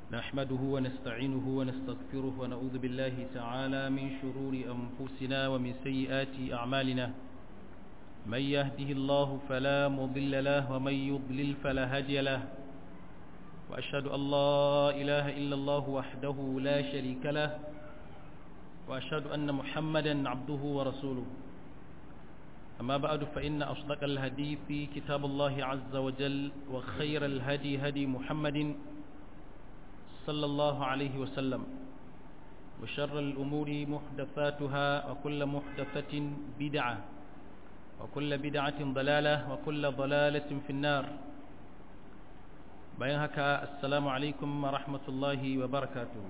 نحمده ونستعينه ونستغفره ونعوذ بالله تعالى من شرور أنفسنا ومن سيئات أعمالنا من يهده الله فلا مضل له ومن يضلل فلا هادي له وأشهد أن لا إله إلا الله وحده لا شريك له وأشهد أن محمدا عبده ورسوله أما بعد فإن أصدق الهدي في كتاب الله عز وجل وخير الهدي هدي محمد صلى الله عليه وسلم وشر الأمور محدثاتها وكل محدثة بدعة وكل بدعة ضلالة وكل ضلالة في النار bayan haka assalamu alaikum wa rahmatullahi wa barakatuhu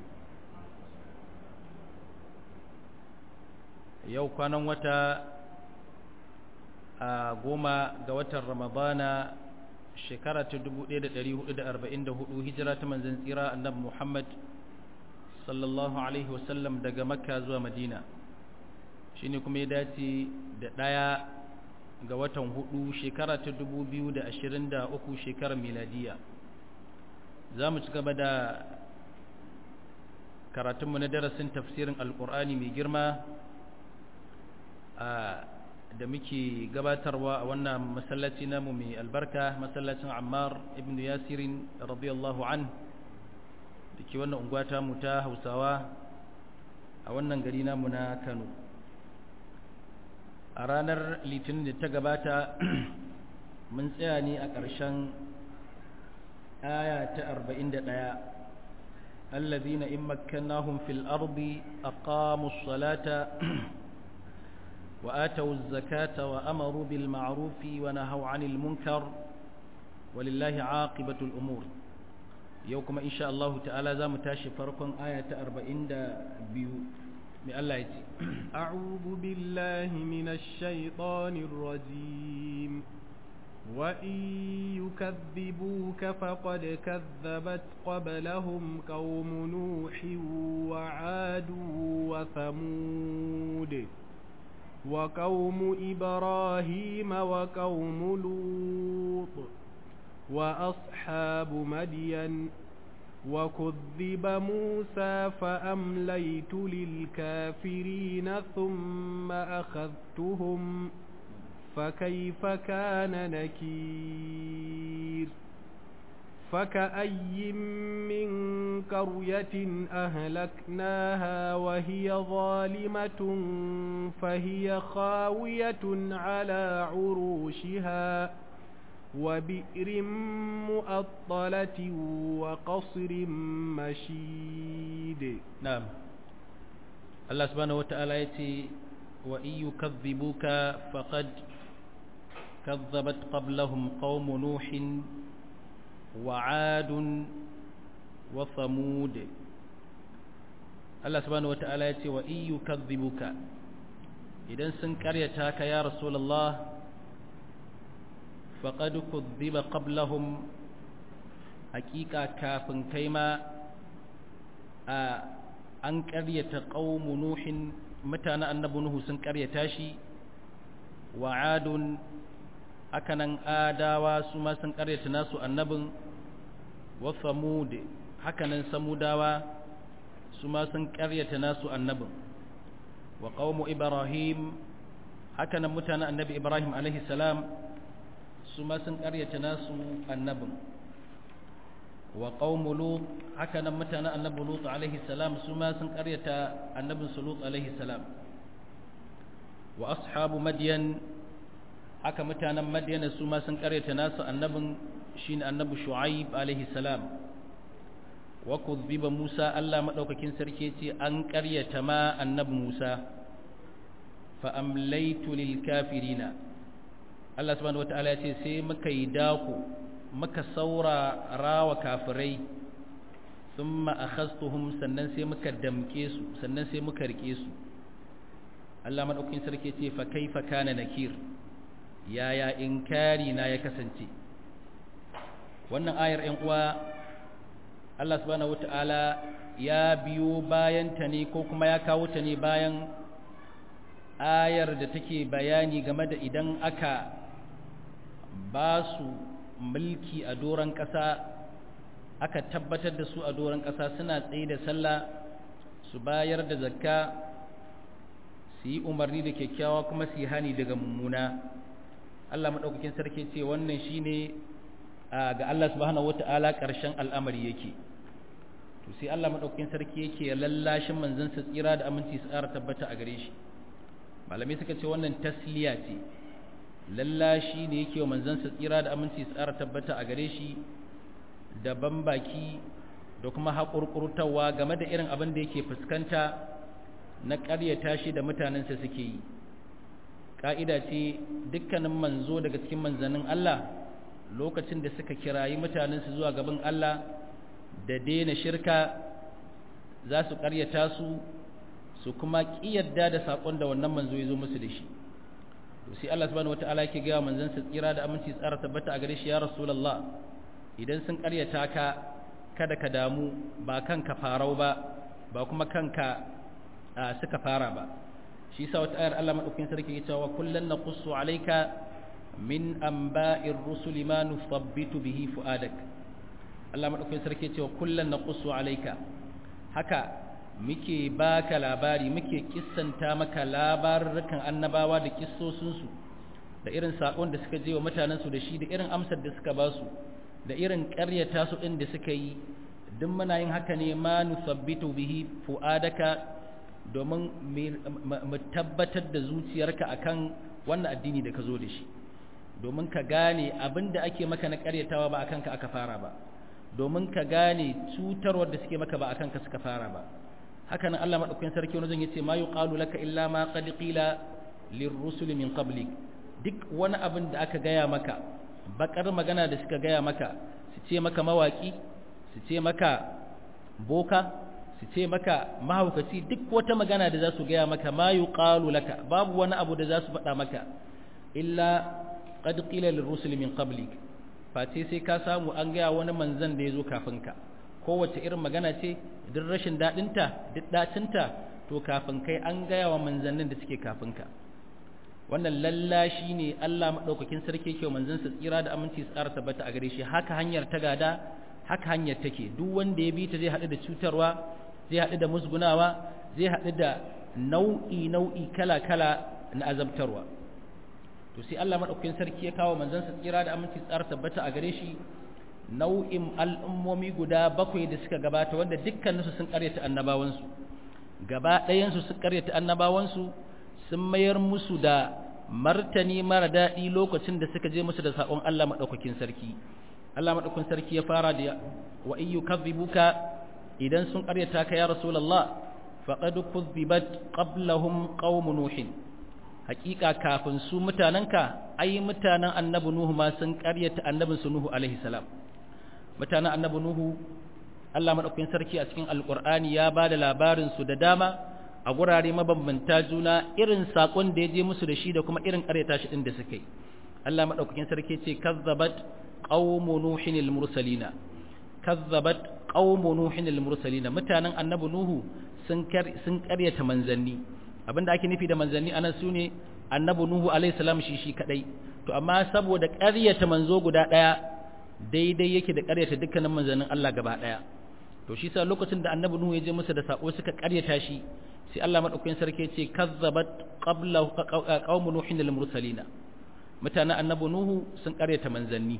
yau kwanan wata a goma ga watan ramadana shekara ta 1444 hijira ta manzan tsira annabi muhammad sallallahu alaihi wasallam daga makka zuwa madina shine kuma ya dace da ɗaya ga watan hudu shekara ta 2023 shekarar miladiya za mu ci gaba da karatunmu na darasin tafsirin alkur'ani mai girma da muke gabatarwa a wannan masallaci namu mai albarka masallacin ammar ibn yasirin radiyallahu an da ke wannan unguwata mu ta hausawa a wannan gari namu na kano a ranar litinin da ta gabata mun tsaya ne a ƙarshen آية أربعين دقاء الذين إن مكناهم في الأرض أقاموا الصلاة وآتوا الزكاة وأمروا بالمعروف ونهوا عن المنكر ولله عاقبة الأمور يوكم إن شاء الله تعالى ذا متاشي فرقم آية أربعين بيو من الله يتي أعوذ بالله من الشيطان الرجيم وإن يكذبوك فقد كذبت قبلهم قوم نوح وعاد وثمود وقوم إبراهيم وقوم لوط وأصحاب مدين وكذب موسى فأمليت للكافرين ثم أخذتهم فكيف كان نكير فكأي من قرية أهلكناها وهي ظالمة فهي خاوية على عروشها وبئر مؤطلة وقصر مشيد نعم الله سبحانه وتعالى يتي وإن يكذبوك فقد كذبت قبلهم قوم نوح وعاد وثمود الله سبحانه وتعالى يتي وإن يكذبوك إذن سنكريتاك يا رسول الله فقد كذب قبلهم حقيقة كافن كيما أن كريت قوم نوح متى النبي نوح سنكريتاشي وعاد hakanan adawa su ma sun karyata nasu annabin wa samud hakanan samudawa su ma sun karyata nasu annabin wa qaumu ibrahim hakanan mutanen annabi ibrahim alaihi salam su ma sun karyata nasu annabin wa qaumu lut hakanan mutanen annabi lut alaihi salam su ma sun karyata annabin su lut alaihi salam wa ashabu madyan haka mutanen madiyana su ma sun karyata nasu annabin shine annabi shu'aib alaihi salam wa kuzziba musa Allah madaukakin sarki ce an karyata ma annabi musa fa amlaytu lil kafirina Allah subhanahu wataala ya ce sai muka yi dako muka saura rawa kafirai thumma akhastuhum sannan sai muka damke su sannan sai muka rike su Allah madaukakin sarki ce fa kaifa kana nakir yaya inkari na ya kasance wannan ayar ‘yan uwa Allah subhanahu wata'ala ya biyo bayan ta ne ko kuma ya kawo ta ne bayan ayar da take bayani game da idan aka ba su mulki a doron ƙasa aka tabbatar da su a doron ƙasa suna tsaye da sallah su bayar da zakka su yi umarni da kyakkyawa kuma su yi hani daga mummuna Allah maɗaukakin sarki ce wannan shine ga Allah subhanahu wata'ala ƙarshen al'amari yake to sai Allah maɗaukakin sarki yake lallashin manzon sa tsira da aminci su ƙara tabbata a gare shi malamai suka ce wannan tasliya ce lallashi ne yake wa manzon sa tsira da aminci su ƙara tabbata a gare shi da baki da kuma haƙurƙurtawa game da irin abin da yake fuskanta na ƙaryata shi da mutanensa suke yi ƙa'ida ce dukkanin manzo daga cikin manzannin Allah lokacin da suka kirayi mutanensu zuwa gaban Allah da daina shirka za su ƙaryata su su kuma ƙiyarda da saƙon da wannan manzo ya zo musu da shi sai Allah subhanahu wata'ala yake gaya manzansa tsira da aminci tsara tabbata a gare shi ya rasulullah idan sun ƙaryata ka kada ka damu ba kanka farau ba ba kuma kanka suka fara ba shi yasa wata ayar Allah madaukakin sarki ya cewa kullan naqussu alayka min anba'ir rusuli ma nuthabbitu bihi fuadak Allah madaukakin sarki ya cewa kullan naqussu alayka haka muke baka labari muke kissanta maka labarukan annabawa da kissosin su da irin sakon da suka je wa mutanen su da shi da irin amsar da suka ba su da irin ƙaryata su ɗin da suka yi duk muna yin haka ne ma nusabbitu bihi fu'adaka domin mu tabbatar da zuciyarka akan wannan addini da ka zo da shi domin ka gane abin da ake maka na ƙaryatawa ba akan ka aka fara ba domin ka gane cutarwar da suke maka ba akan ka suka fara ba haka nan Allah madaukakin sarki wani zan yace ma yuqalu laka illa ma qad qila lirrusul min qablik duk wani abin da aka gaya maka bakar magana da suka gaya maka su ce maka mawaki su ce maka boka su ce maka mahaukaci duk wata magana da za su gaya maka ma yuqalu laka babu wani abu da za su faɗa maka illa qad qila lirrusul min qablik face sai ka samu an gaya wani manzon da ya zo kafin ka kowace irin magana ce duk rashin daɗinta duk ɗacinta to kafin kai an gaya wa manzannin da suke kafin ka wannan lallashi ne Allah maɗaukakin sarki ke manzansa tsira da aminci tsara tabbata a gare shi haka hanyar ta gada haka hanyar take duk wanda ya bi ta zai haɗu da cutarwa zai haɗu da musgunawa zai haɗu da nau'i nau'i kala kala na azabtarwa to sai Allah maɗaukakin sarki ya kawo manzansa tsira da aminci tsara tabbata a gare shi nau'in al'ummomi guda bakwai da suka gabata wanda dukkaninsu sun ƙaryata annabawansu gaba ɗayansu sun ƙaryata annabawansu sun mayar musu da martani mara daɗi lokacin da suka je musu da saƙon Allah maɗaukakin sarki Allah maɗaukakin sarki ya fara da wa in yukazzibuka idan sun ƙaryata ka ya rasulullah faqad kuzzibat qablahum qaum nuhin haƙiƙa kafin su mutanenka ai mutanen annabi nuhu ma sun ƙaryata annabin su nuhu alaihi salam mutanen annabi nuhu Allah maɗaukakin sarki a cikin alƙur'ani ya ba da labarin su da dama a gurare mabambanta juna irin sakon da ya je musu da shi da kuma irin ƙaryata shi din da suka yi Allah madaukakin sarki ce kazzabat qaumu nuhin al-mursalina kazzabat qaumu nuhin al-mursalina mutanen annabi nuhu sun sun ƙaryata manzanni abinda ake nufi da manzanni anan sune annabi nuhu alaihi salam shi shi kadai to amma saboda ƙaryata manzo guda daya daidai yake da ƙaryata dukkanin manzannin Allah gaba daya to shi sa lokacin da annabi nuhu ya je musu da sako suka ƙaryata shi sai Allah madaukakin sarki ce kazzabat qabla qaumu nuhin lil mursalina mutanen annabi nuhu sun karyata manzanni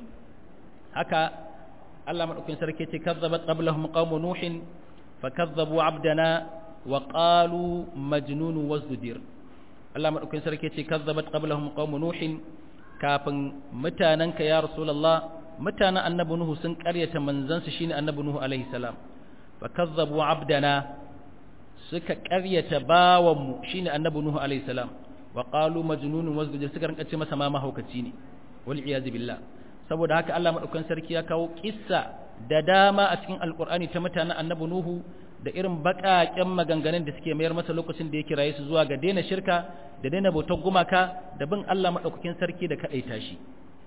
haka Allah madaukakin sarki ce kazzabat qablahum qaumu nuhin fakazzabu abdana wa qalu majnun wasdudir Allah madaukakin sarki ce kazzabat qablahum qaumu nuhin kafin mutananka ya rasulullah mutanen annabi nuhu sun karyata manzansu shine annabi nuhu alaihi salam fakazzabu abdana suka ƙaryata bawanmu shine annabi nuhu alayhi salam wa qalu majnunun wasdujir suka rinka ce masa ma mahaukaci ne wal iyaz billah saboda haka Allah madaukan sarki ya kawo kissa da dama a cikin alqur'ani ta mutanen annabi nuhu da irin baƙaƙen maganganun da suke mayar masa lokacin da ya kiraye su zuwa ga daina shirka da daina bautar gumaka da bin Allah madaukakin sarki da kadaita shi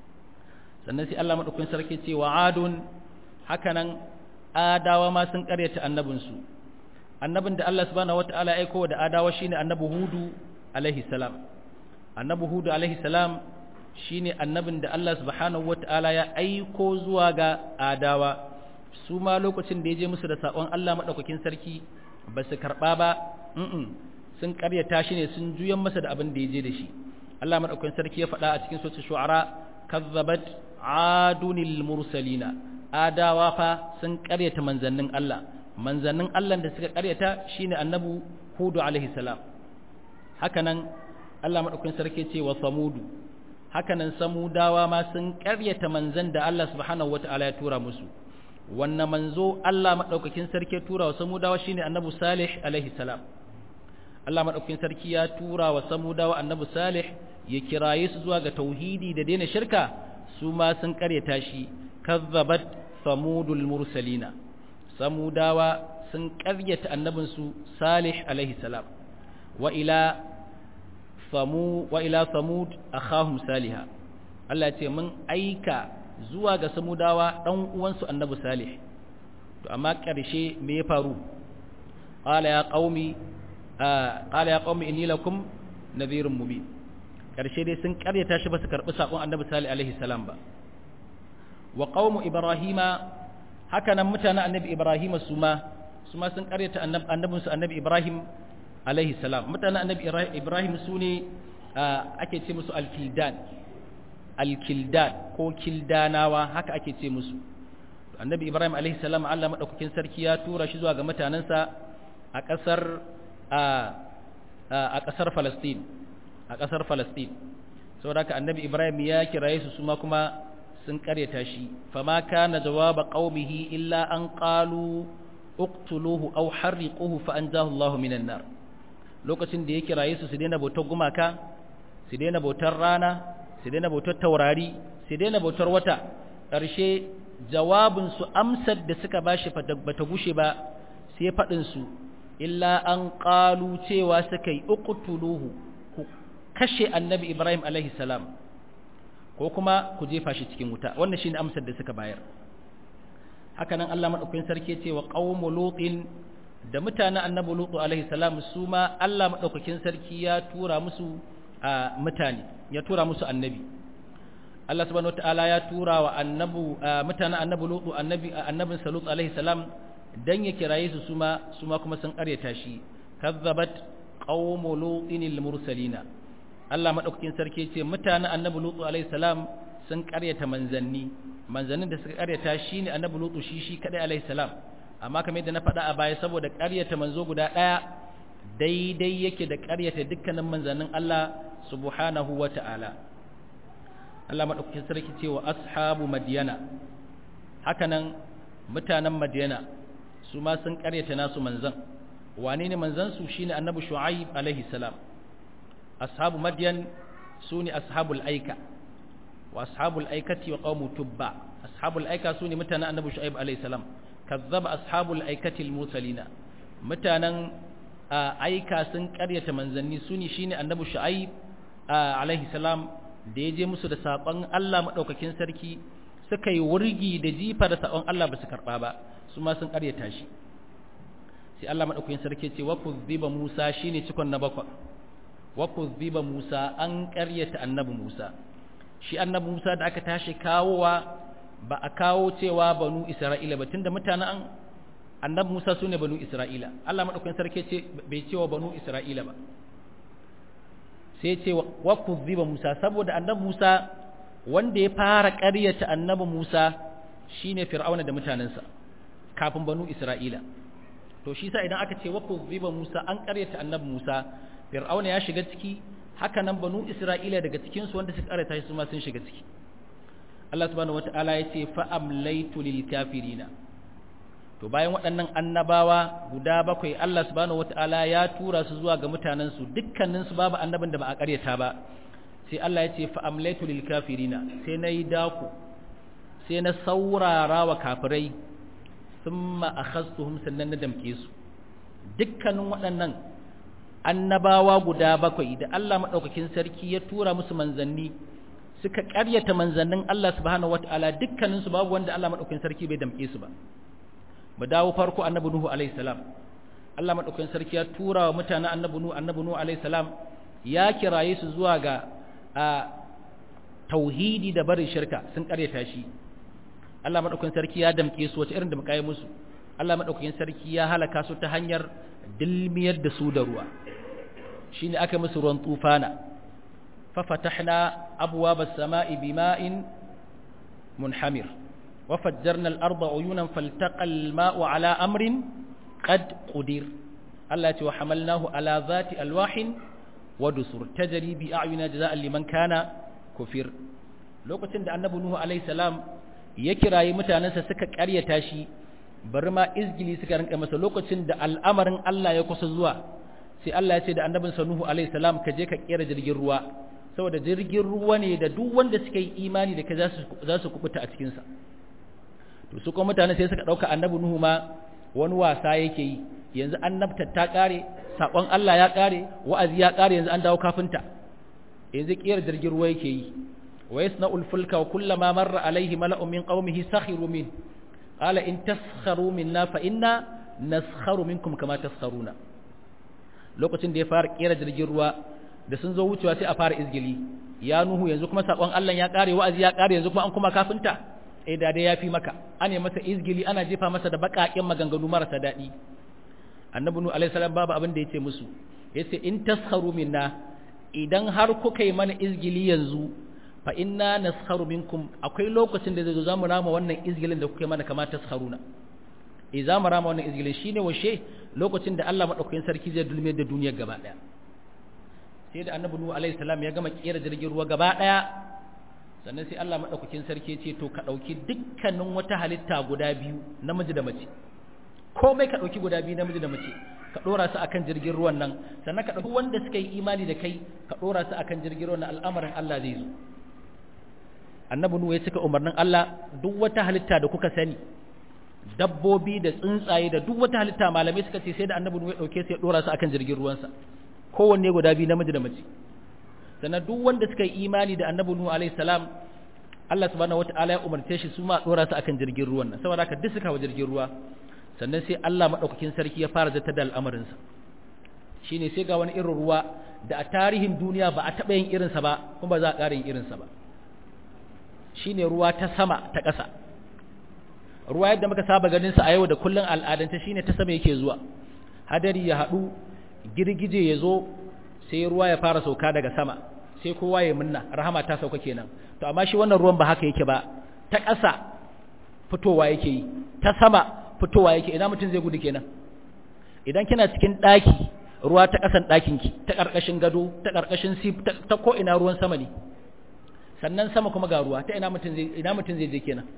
sannan sai Allah madaukakin sarki ce wa adun hakanan adawa ma sun ƙaryata annabinsu annabin da Allah subhanahu wata'ala aiko da adawa shine annabi hudu alaihi salam annabi hudu alaihi salam shine annabin da Allah subhanahu wata'ala ya aiko zuwa ga adawa su ma lokacin da ya je musu da saƙon Allah maɗaukakin sarki ba su karɓa ba sun ƙaryata shi ne sun juyan masa da abin da ya je da shi Allah maɗaukakin sarki ya faɗa a cikin sosai shu'ara kazzabat adunil mursalina adawa fa sun ƙaryata manzannin Allah manzannin Allah da suka ƙaryata shine annabu hudu alaihi salam hakanan Allah maɗaukakin sarki ce wa samudu hakanan samudawa ma sun ƙaryata manzan da Allah subhanahu wata'ala ya tura musu wannan manzo Allah maɗaukakin sarki ya tura wa samudawa shine annabi salih alaihi salam Allah maɗaukakin sarki ya tura wa samudawa annabi salih ya kiraye su zuwa ga tauhidi da daina shirka su ma sun ƙaryata shi kazzabat samudul mursalina samudawa sun ƙaryata annabinsu salih alaihi salam wa ila samu wa ila samud akhahum saliha Allah ya ce mun aika zuwa ga samudawa dan uwansu annabi salih to amma ƙarshe me ya faru qala ya qaumi qala ya qaumi inni lakum nadhirun mubin ƙarshe dai sun ƙaryata shi ba su karɓi saƙon annabi salih alaihi salam ba wa qaumu ibrahima haka nan mutanen annabi ibrahima su ma su ma sun ƙaryata annabinsu annabi ibrahim alaihi salam mutanen annabi ibrahim su ne ake ce musu alkildan alkildan ko kildanawa haka ake ce musu annabi ibrahim alaihi salam allah maɗaukakin sarki ya tura shi zuwa ga mutanensa a ƙasar a ƙasar falastin a ƙasar falastin saboda haka annabi ibrahim ya kiraye su su ma kuma sun ƙaryata shi fama kana jawaba qaumihi illa an qalu uqtuluhu aw harriquhu fa anzahu Allahu minan nar lokacin da ya kiraye su su daina bautar gumaka su daina bautar rana su daina bautar taurari su daina bautar wata ƙarshe jawabin su amsar da suka bashi bata gushe ba sai faɗin su illa an qalu cewa suka yi uqtuluhu ku kashe annabi Ibrahim alaihi salam ko kuma ku jefa shi cikin wuta wannan shine amsar da suka bayar haka nan Allah madaukakin sarki ce wa qaumu lutin da mutanen annabi lutu alaihi salam su ma Allah madaukakin sarki ya tura musu a mutane ya tura musu annabi Allah subhanahu wataala ya tura wa annabu mutanen annabi lutu annabi annabin salut alaihi salam dan ya kiraye su su ma su ma kuma sun karyata shi kazzabat qaumu lutin mursalina Allah madaukakin sarki ce mutanen annabi lutu alaihi salam sun karyata manzanni manzannin da suka karyata shine annabi lutu shi shi kadai alaihi salam amma kamar yadda na faɗa a baya saboda karyata manzo guda ɗaya daidai yake da karyata dukkanin manzannin Allah subhanahu wata'ala Allah madaukakin sarki ce wa ashabu madyana hakanan mutanen madyana su ma sun karyata nasu manzan wane ne manzan su shine annabi shu'aib alaihi salam ashabu madyan sune ashabul aika wa ashabul aikati wa qaumu tubba ashabul aika sune mutanen annabi shu'aib alayhi salam kazzaba ashabul aikati al-mursalina mutanen aika sun karyata manzanni sune shine annabi shu'aib alayhi salam da yaje musu da sakon Allah madaukakin sarki suka yi wurgi da jifa da sakon Allah ba su karba ba su ma sun karyata shi sai Allah madaukakin sarki ce wa kuzziba Musa shine cikon na bakwai wa kuzziba Musa an karyata annabi Musa shi annabi Musa da aka tashi kawowa ba a kawo cewa banu Isra'ila ba tunda mutanen an annabi Musa sune banu Isra'ila Allah madaukakin sarki ce bai cewa banu Isra'ila ba sai ce wa kuzziba Musa saboda annabi Musa wanda ya fara ƙaryata annabi Musa shine Fir'auna da mutanensa kafin banu Isra'ila to shi sa idan aka ce wa kuzziba Musa an ƙaryata annabi Musa Fir'auna ya shiga ciki haka nan banu Isra'ila daga cikinsu wanda suka karanta shi su ma sun shiga ciki Allah subhanahu wata'ala ya ce fa'amlaitu lil kafirina to bayan waɗannan annabawa guda bakwai Allah subhanahu wata'ala ya tura su zuwa ga mutanensu dukkanin su babu annabin da ba a karyata ba sai Allah ya ce fa'amlaitu lil kafirina sai na yi daku sai na saurara wa kafirai thumma akhastuhum sannan na damke su dukkanin waɗannan annabawa guda bakwai da Allah maɗaukakin sarki ya tura musu manzanni suka ƙaryata manzannin Allah subhanahu wata'ala dukkaninsu babu wanda Allah maɗaukakin sarki bai damƙe su ba mu dawo farko annabi Nuhu alaihi salam Allah maɗaukakin sarki ya tura wa mutanen annabi Nuhu annabi Nuhu alaihi salam ya kiraye su zuwa ga a tauhidi da barin shirka sun ƙaryata shi Allah madaukakin sarki ya damke su wace irin da muka yi musu Allah madaukakin sarki ya halaka su ta hanyar dilmiyar da su da ruwa shine aka musu ruwan tufana fa fatahna abwaaba as-samaa'i bima'in munhamir wa fajjarna al-arda uyunan faltaqa al-ma'u ala amrin qad qudir Allah ya ce wa hamalnahu ala zati alwahin wa dusur tajri bi a'yuna jazaa'an liman kana kufir lokacin da annabi nuhu alaihi salam ya kirayi mutanensa suka ƙaryata shi bari ma izgili suka rinka masa lokacin da al'amarin Allah ya kusa zuwa sai Allah ya ce da annabinsa nuhu alaihi salam ka je ka kera jirgin ruwa saboda jirgin ruwa ne da duk wanda suka yi imani da kai za su kubuta a cikinsa to su kuma mutane sai suka ɗauka annabi nuhu ma wani wasa yake yi yanzu annabta ta ƙare saƙon Allah ya ƙare wa'azi ya ƙare yanzu an dawo kafinta yanzu ƙiyar jirgin ruwa yake yi wa yasna'ul fulka wa kullama marra alaihi mala'un min qaumihi sakhiru min qala in taskharu minna fa inna naskharu minkum kama taskharuna lokacin da ya fara ƙera jirgin ruwa da sun zo wucewa sai a fara izgili ya nuhu yanzu kuma saƙon Allah ya ƙare wa'azi ya ƙare yanzu kuma an kuma kafinta eh da dai yafi maka ane masa izgili ana jefa masa da baƙaƙen maganganu marasa daɗi annabi nuhu alaihi salam babu abin da yace musu yace in tasharu minna idan har kuka yi mana izgili yanzu fa inna naskharu minkum akwai lokacin da zai zo zamu rama wannan izgilin da kuka yi mana kamar tasharuna eh zamu rama wannan izgilin shine washe lokacin da Allah madaukakin sarki zai dulme da duniyar gaba daya sai da annabi nuhu alaihi salam ya gama kera jirgin ruwa gaba daya sannan sai Allah madaukakin sarki ya ce to ka dauki dukkanin wata halitta guda biyu namiji da mace komai ka ɗauki guda biyu namiji da mace ka ɗora su akan jirgin ruwan nan sannan ka ɗauki wanda suka yi imani da kai ka ɗora su akan jirgin ruwan nan al'amarin Allah zai zo annabi nuhu ya cika umarnin Allah duk wata halitta da kuka sani dabbobi da tsuntsaye da duk wata halitta malamai suka ce sai da annabi nuhu ya ɗauke su ya ɗora su akan jirgin ruwansa kowanne guda biyu namiji da mace sannan duk wanda suka yi imani da annabi nuhu alaihi salam Allah subhanahu wataala ya umarce shi su ma ɗora su akan jirgin ruwan nan saboda haka duk suka wa jirgin ruwa sannan sai Allah maɗaukakin sarki ya fara zata da al'amarinsa shi ne sai ga wani irin ruwa da a tarihin duniya ba a taɓa yin irinsa ba kuma ba za a ƙara yin irinsa ba shi ne ruwa ta sama ta ƙasa ruwa yadda muka saba ganinsa a yau da kullum al'adanta shi ne ta sama yake zuwa hadari ya haɗu girgije ya zo sai ruwa ya fara sauka daga sama sai kowa ya munna rahama ta sauka kenan to amma shi wannan ruwan ba haka yake ba ta ƙasa fitowa yake yi ta sama fitowa yake ina mutum zai gudu kenan idan kina cikin ɗaki ruwa ta ƙasan ɗakinki ta ƙarƙashin gado ta ƙarƙashin sif ta ko ina ruwan sama ne sannan sama kuma ga ruwa ta ina mutum zai ina mutum zai je kenan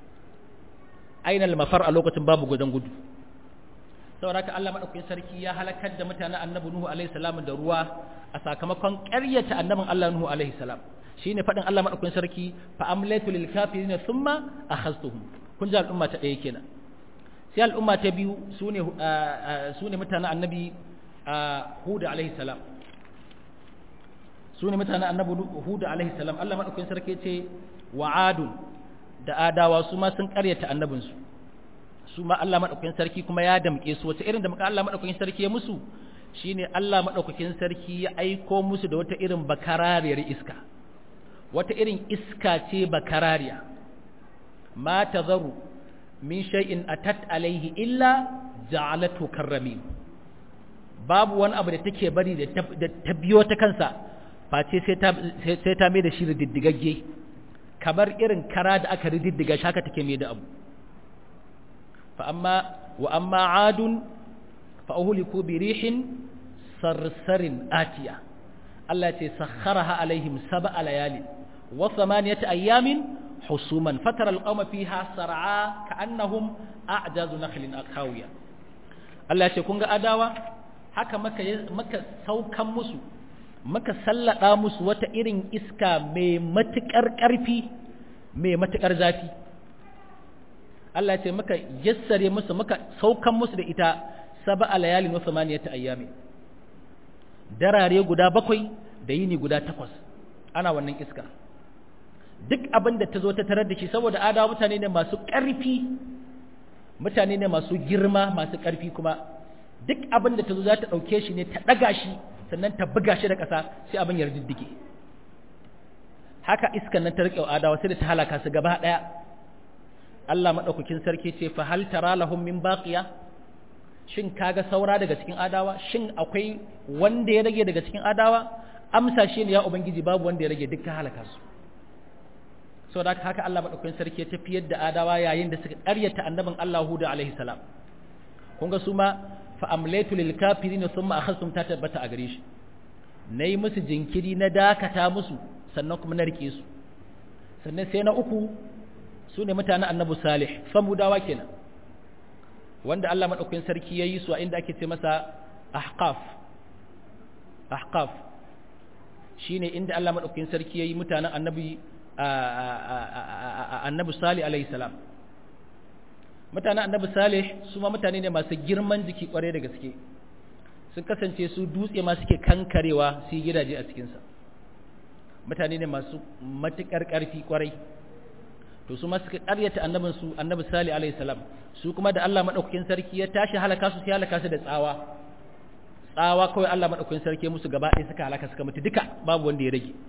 ainal mafar a lokacin babu gudan gudu saboda haka Allah madaukakin sarki ya halakar da mutanen annabi Nuhu alaihi salam da ruwa a sakamakon ƙaryata annabin Allah Nuhu alaihi salam shine faɗin Allah madaukakin sarki fa amlatu lil kafirin thumma akhaztuhum kun ji al'umma ta ɗaya kenan sai al'umma ta biyu su ne mutanen annabi huda alaihi salam su ne mutanen annabi huda alaihi salam Allah maɗaukakin sarki ce wa adun da adawa su ma sun ƙaryata annabinsu su ma Allah maɗaukakin sarki kuma ya damƙe su wace irin da muka Allah maɗaukakin sarki ya musu shine Allah maɗaukakin sarki ya aiko musu da wata irin bakarariyar iska wata irin iska ce bakarariya ma tazaru min shay'in atat alaihi illa ja'alatu karramin babu wani abu da take bari da ta biyo ta kansa face sai ta sai ta mai da shi diddigagge kamar irin kara da aka rididdiga shi haka take mai da abu fa amma wa amma adun fa uhliku bi rihin sarsarin atiya Allah ce sakharaha alaihim sab'a layalin wa thamaniyata ayamin حصوما فترى القوم فيها سرعا كأنهم أعجاز نخل خاوية Allah ya ce kun ga adawa haka maka maka saukan musu maka sallada musu wata irin iska mai matukar ƙarfi mai matukar zafi Allah ya ce maka yassare musu maka saukan musu da ita sab'a layalin wa thamaniyata ayyami darare guda bakwai da yini guda takwas ana wannan iska duk abin da ta zo ta tarar da shi saboda adawa mutane ne masu ƙarfi mutane ne masu girma masu ƙarfi kuma duk abin da ta zo za ta ɗauke shi ne ta ɗaga shi sannan ta buga shi da ƙasa sai abin ya riddige haka iskan nan ta riƙe adawa sai da ta halaka su gaba ɗaya Allah madaukakin sarki ce fa hal tara lahum min baqiya shin kaga saura daga cikin adawa shin akwai wanda ya rage daga cikin adawa amsa shi ne ya ubangiji babu wanda ya rage dukkan halaka su sau da haka Allah maɗaukakin sarki ya tafiyar da adawa yayin da suka ƙaryata annabin Allah Hudu alaihi salam kun ga su ma fa amlaitu lil kafirin thumma akhastum ta tabbata a gare shi nayi musu jinkiri na dakata musu sannan kuma na rike su sannan sai na uku su ne mutanen annabi salih samudawa kenan wanda Allah maɗaukakin sarki ya yi su a inda ake ce masa ahqaf ahqaf shine inda Allah maɗaukakin sarki ya yi mutanen annabi annabi salih alaihi salam mutanen annabi salih su ma mutane ne masu girman jiki kware da gaske sun kasance su dutse ma suke kankarewa su yi gidaje a cikinsa mutane ne masu matuƙar ƙarfi kwarai to su ma suka ƙaryata annabin su annabi salih alaihi salam su kuma da Allah madaukakin sarki ya tashi halaka su sai halaka su da tsawa tsawa kawai Allah madaukakin sarki musu gaba ɗaya suka halaka suka mutu duka babu wanda ya rage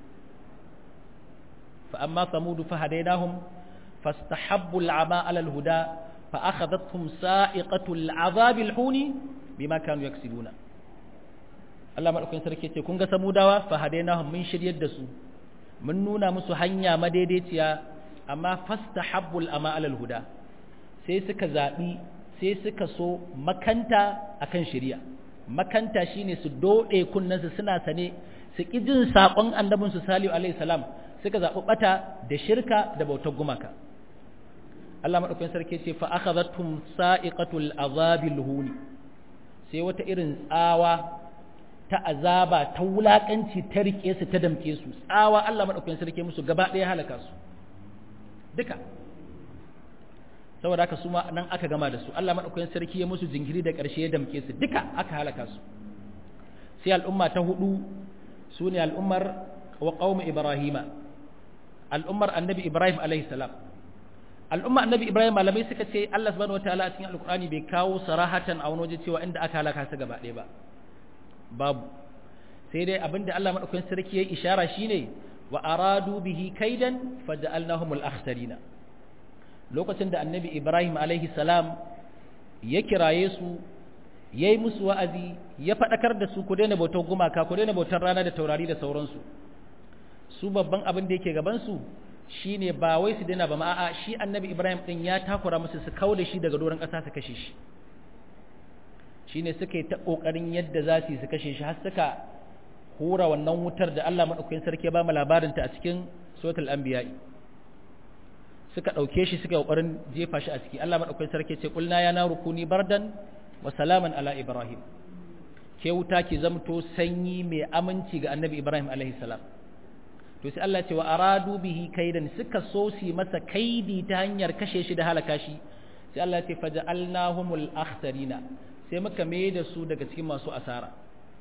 fa amma samudu fa hadainahum fastahabbu al'ama 'ala al-huda fa akhadhatuhum sa'iqatu al'azab al-huni bima kanu yaksibuna Allah madaukakin sarki ce kun ga samudawa fa hadainahum mun shiryar da su mun nuna musu hanya madaidaiciya amma fastahabbul ama alal huda sai suka zabi sai suka so makanta akan shari'a makanta shine su dode kunnansu suna sane su ki jin sakon annabin su salihu alaihi salam suka zabi bata da shirka da bautar gumaka Allah madaukakin sarki ce fa akhadhatum sa'iqatul azabil huni sai wata irin tsawa ta azaba ta wulakanci ta rike su ta damke su tsawa Allah madaukakin sarki musu gaba ɗaya halaka su duka saboda haka su ma nan aka gama da su Allah madaukakin sarki ya musu jinkiri da ƙarshe ya damke su duka aka halaka su sai al'umma ta hudu su ne al'ummar wa qaumi ibrahima al'ummar annabi ibrahim alaihi salam al'umma annabi ibrahim malamai suka ce Allah subhanahu wataala a cikin alqur'ani bai kawo sarahatan a wani waje cewa inda aka halaka su gaba ɗaya ba babu sai dai abinda Allah madaukakin sarki ya ishara shine wa aradu bihi kaidan faja'alnahum al-akhsarina lokacin da annabi Ibrahim alaihi salam ya kiraye su yayi musu wa'azi ya fadakar da su ku daina bautar gumaka ku daina bautar rana da taurari da sauransu su babban abin da yake gaban su shine ba wai su daina ba ma a'a shi annabi Ibrahim din ya takura musu su kauda shi daga doron ƙasa su kashe shi shine suka yi ta kokarin yadda za su yi su kashe shi har suka hura wannan wutar da Allah madaukakin sarki ya ba mu labarin ta a cikin suratul anbiya suka dauke shi suka kokarin jefa shi a ciki Allah madaukakin sarki ce kulna ya naru kuni bardan wa salaman ala ibrahim ke wuta ki zamto sanyi mai aminci ga annabi ibrahim alaihi salam to sai Allah ce wa aradu bihi kaidan suka so su masa kaidi ta hanyar kashe shi da halaka shi sai Allah ce faja'alnahumul akhsarina sai muka mai da su daga cikin masu asara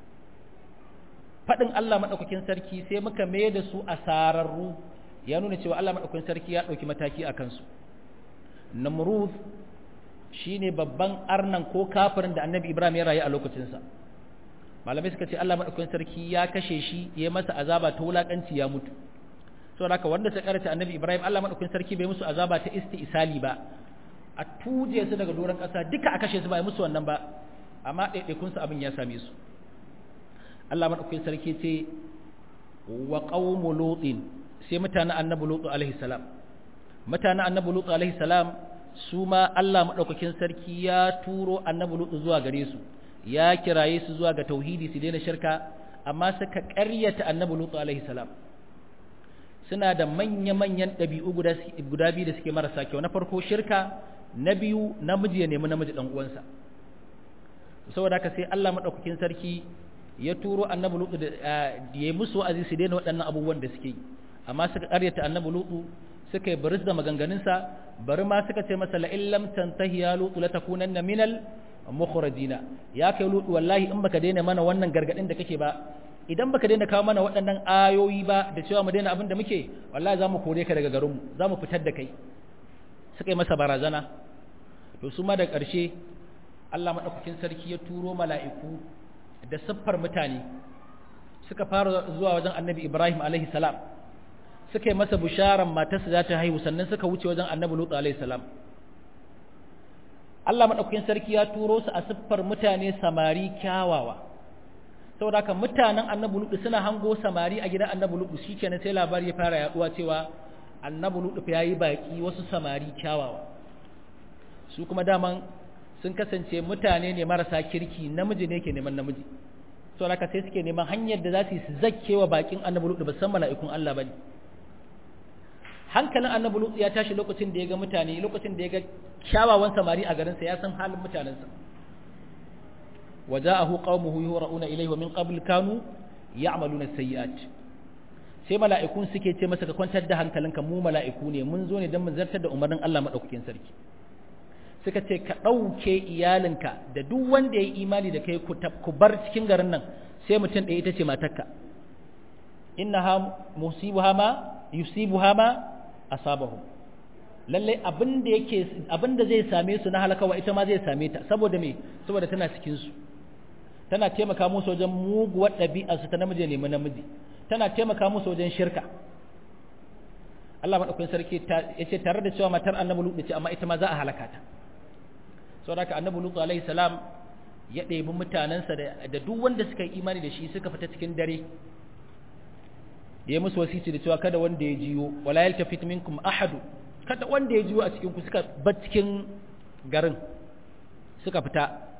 faɗin Allah maɗaukakin sarki sai muka mai da su asararru ya nuna cewa Allah maɗaukakin sarki ya ɗauki mataki a kansu namrud shi ne babban arnan ko kafirin da annabi ibrahim ya rayu a lokacinsa malamai suka ce Allah maɗaukakin sarki ya kashe shi ya masa azaba ta wulaƙanci ya mutu saboda haka wanda ta karanta annabi ibrahim Allah maɗaukakin sarki bai musu azaba ta isali ba a tuje su daga doron ƙasa duka a kashe su ba musu wannan ba amma ɗaiɗaikunsu abin ya same su Allah maɗaukakin sarki ce wa qaumu lutin sai mutanen annabi lutu alaihi salam mutanen annabi lutu alaihi salam su ma Allah maɗaukakin sarki ya turo annabi lutu zuwa gare su ya kiraye su zuwa ga tauhidi su daina shirka amma suka ƙaryata annabi lutu alaihi salam suna da manya-manyan ɗabi'u guda biyu da suke marasa kyau na farko shirka na biyu namiji ya nemi namiji ɗan uwansa saboda haka sai Allah maɗaukakin sarki ya turo annabi lutu da ya musu wa'azi su daina waɗannan abubuwan da suke yi amma suka ƙaryata annabi lutu suka yi baris da maganganunsa bari ma suka ce masa la'in lam tantahi ya lutu la takunanna minal mukhrajina ya kai lutu wallahi in baka daina mana wannan gargadin da kake ba idan baka daina kawo mana waɗannan ayoyi ba da cewa mu daina abin da muke wallahi za mu kore ka daga garinmu za mu fitar da kai suka yi masa barazana to su ma da ƙarshe Allah maɗaukakin sarki ya turo mala'iku da siffar mutane suka fara zuwa wajen annabi Ibrahim alaihi salam suka yi masa bisharan matarsa za ta haihu sannan suka wuce wajen annabi Lut alaihi salam Allah madaukakin sarki ya turo su a siffar mutane samari kyawawa saboda haka mutanen annabi lutu suna hango samari a gidan annabi lutu shikenan sai labari ya fara yaduwa cewa annabi lutu ya yi baki wasu samari kyawawa su kuma daman sun kasance mutane ne marasa kirki namiji ne ke neman namiji saboda haka sai suke neman hanyar da za su yi su zakkewa bakin annabi lutu ba san mala'ikun Allah bane hankalin annabi lutu ya tashi lokacin da ya ga mutane lokacin da ya ga kyawawan samari a garinsa ya san halin mutanensa وجاءه قومه يهرؤون إليه ومن قبل كانوا يعملون السيئات sai mala'ikun suke ce masa ka kwantar da hankalinka mu mala'iku ne mun zo ne don mun zartar da umarnin Allah maɗaukakin sarki suka ce ka ɗauke iyalinka da duk wanda ya yi imani da kai ku bar cikin garin nan sai mutum ɗaya ita ce matarka inna ha musibu hama yusibu hama asabahu lallai abin da yake abin da zai same su na halakawa ita ma zai same ta saboda me saboda tana cikin su tana taimaka musu wajen muguwar ɗabi'arsu ta namiji nemi namiji tana taimaka musu wajen shirka Allah maɗaukakin sarki ya ce tare da cewa matar annabi lutu ce amma ita ma za a halaka ta saboda haka annabi lutu alaihi salam ya ɗebi mutanensa da duk wanda suka yi imani da shi suka fita cikin dare ya musu wasici da cewa kada wanda ya jiyo wala yaltafit minkum ahadu kada wanda ya jiyo a cikin ku suka bar cikin garin suka fita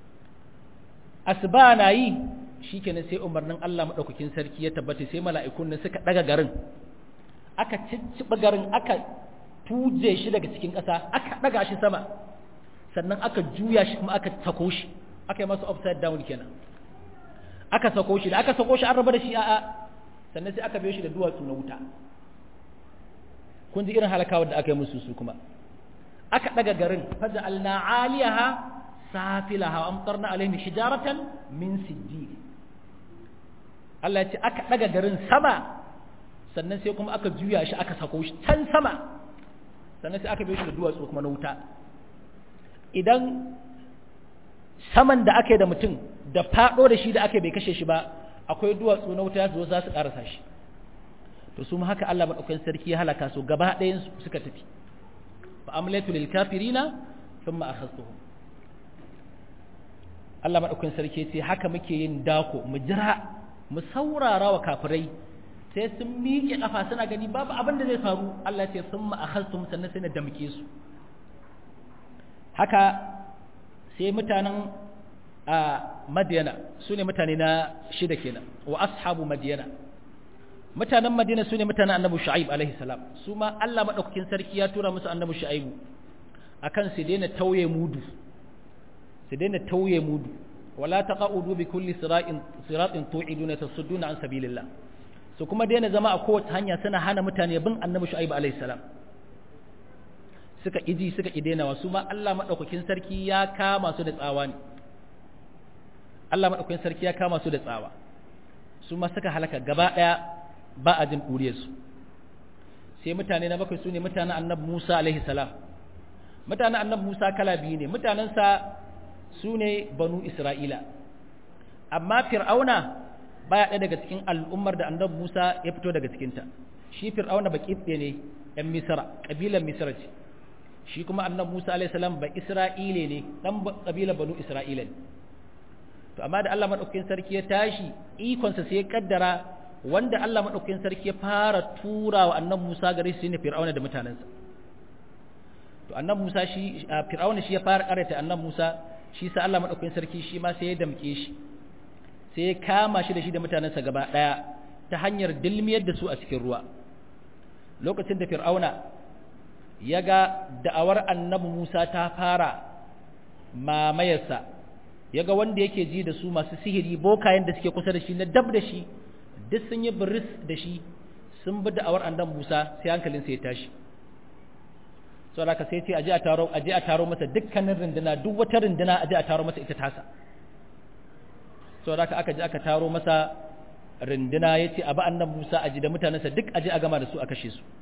asuba na yi shikenan sai umarnin Allah madaukakin sarki ya tabbata sai mala'ikun nan suka daga garin aka cicciba garin aka tuje shi daga cikin ƙasa aka daga shi sama sannan aka juya shi kuma aka sako shi aka yi masa upside down kenan aka sako shi da aka sako shi an raba da shi a'a sannan sai aka biyo shi da duwatsu na wuta kun ji irin halakawar da aka yi musu su kuma aka daga garin faja'alna 'aliyaha safilaha wa amtarna alaihim hijaratan min sijjil Allah ya ce aka daga garin sama sannan sai kuma aka juya shi aka sako shi can sama sannan sai aka biyo shi da duwatsu kuma na wuta idan saman da aka yi da mutum da fado da shi da aka bai kashe shi ba akwai duwatsu na wuta zo za su karasa shi to su haka Allah madaukakin sarki ya halaka su gaba ɗayan suka tafi fa amlatu lil kafirina thumma akhadtuhum Allah madaukakin sarki ce haka muke yin dako mu jira mu saurara wa kafirai sai sun miƙe kafa suna gani babu abin da zai faru Allah ce thumma akhadtuhum sannan sai na damke su haka sai mutanen a madiyana su ne mutane na shida kenan wa ashabu madiyana mutanen madina su ne mutanen annabi shu'aib alaihi salam su ma Allah madaukakin sarki ya tura musu annabi shu'aibu akan su daina tauye mudu su daina tauye mudu wala taqaudu bi kulli siratin siratin tu'iduna tasudduna an sabilillah su kuma daina zama a kowace hanya suna hana mutane bin annabi shu'aib alaihi salam suka iji suka idenawa su ma Allah madaukakin sarki ya kama su da tsawa ne Allah madaukakin sarki ya kama su da tsawa su ma suka halaka gaba daya ba a jin ɗuriyarsu sai mutane na bakwai su ne mutanen annabi Musa alaihi salam mutanen annabi Musa kala biyu ne mutanensa su ne banu Isra'ila amma fir'auna baya ɗaya daga cikin al'ummar da annabi Musa ya fito daga cikinta shi fir'auna baki ɗaya ne ‘yan misra ƙabilar misra ce shi kuma annabi Musa alaihi salam ba Isra'ile ne ɗan ƙabilar banu Isra'ila ne to amma da Allah maɗaukakin sarki ya tashi ikonsa sai ya kaddara wanda Allah maɗaukakin sarki ya fara tura wa annan Musa gare shi ne Fir'auna da mutanensa to annan Musa shi Fir'auna shi ya fara karanta annan Musa shi sa Allah maɗaukakin sarki shi ma sai ya damke shi sai ya kama shi da shi da mutanensa gaba ɗaya ta hanyar dilmiyar da su a cikin ruwa lokacin da Fir'auna ya ga da'awar annabi Musa ta fara mamayarsa ya ga wanda yake ji da su masu sihiri bokayen da suke kusa da shi na dab da shi duk sun yi biris da shi sun bi da'awar annan Musa sai hankalin sai ya tashi sau da sai ce aje a taro aje a taro masa dukkanin runduna duk wata runduna aje a taro masa ita tasa sau da aka je aka taro masa runduna ya ce abu annan Musa aji da mutanensa duk aje a gama da su a kashe su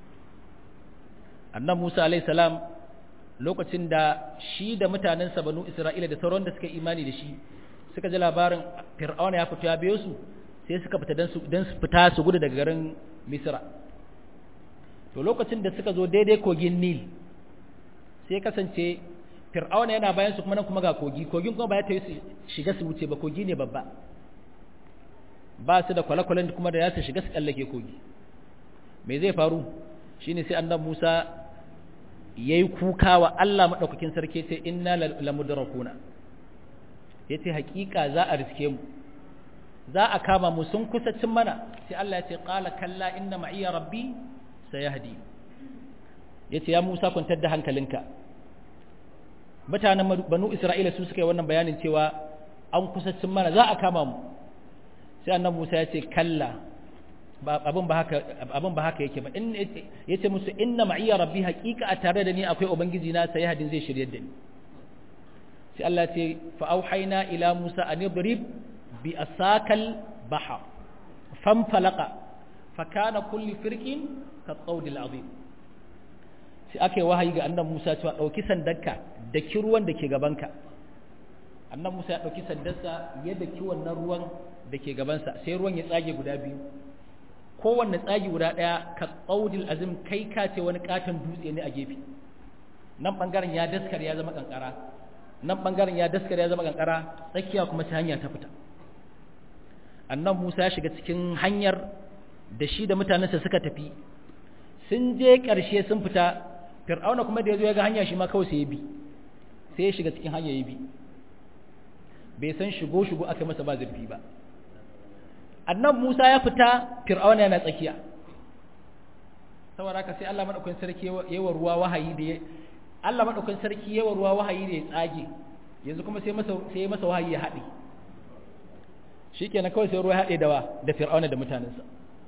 annan Musa alaihi salam lokacin da shi da mutanensa banu Isra'ila da sauran da suka imani da shi suka ji labarin Fir'auna ya fito ya biyo su sai suka fita dan su dan su fita su gudu daga garin Misra to lokacin da suka zo daidai kogin Nil sai kasance fir'auna yana bayan su kuma nan kuma ga kogi kogin kuma ba ya tayi shiga su wuce ba kogi ne babba ba su da kwale-kwalen kuma da ya su shiga su kallake kogi me zai faru shine sai annabi Musa yayi kuka wa Allah madaukakin sarki sai inna lamudrakuna yace hakika za a riske mu za a kama mu sun kusa cin mana sai Allah ya ce qala kalla inna ma'iya rabbi sayahdi yace ya Musa kwantar da hankalinka mutanen banu Isra'ila su suka yi wannan bayanin cewa an kusa cin mana za a kama mu sai annabi Musa ya ce kalla abin ba haka abin ba haka yake ba in yace musu inna ma'iya rabbi haqiqa a tare da ni akwai ubangiji na sai hadin zai shiryar da ni sai Allah ya ce fa auhayna ila Musa an yadrib bi asakal bahar fanfalaqa fa kana kulli firqin ka tsawdil azim sai aka yi wahayi ga annabi Musa cewa dauki sandarka da ruwan da ke gabanka annabi Musa ya dauki sandarsa ya daki wannan ruwan da ke gabansa sai ruwan ya tsage guda biyu kowanne tsagi guda ɗaya ka tsaudil azim kai ka ce wani katon dutse ne a gefe nan ɓangaren ya daskar ya zama kankara nan ɓangaren ya daskar ya zama kankara tsakiya kuma ta hanya ta fita annan musa ya shiga cikin hanyar da shi da mutanensa suka tafi sun je ƙarshe sun fita fir'auna kuma da ya zo ya ga hanya shi ma kawai sai ya bi sai ya shiga cikin hanya ya bi bai san shigo shigo aka masa ba zurfi ba annan Musa ya fita Fir'auna yana tsakiya saboda haka sai Allah madaukakin sarki yawa ruwa wahayi da Allah madaukakin sarki yawa ruwa wahayi da ya tsage yanzu kuma sai masa sai masa wahayi ya hade shikenan kawai sai ruwa ya hade da wa da Fir'auna da mutanensa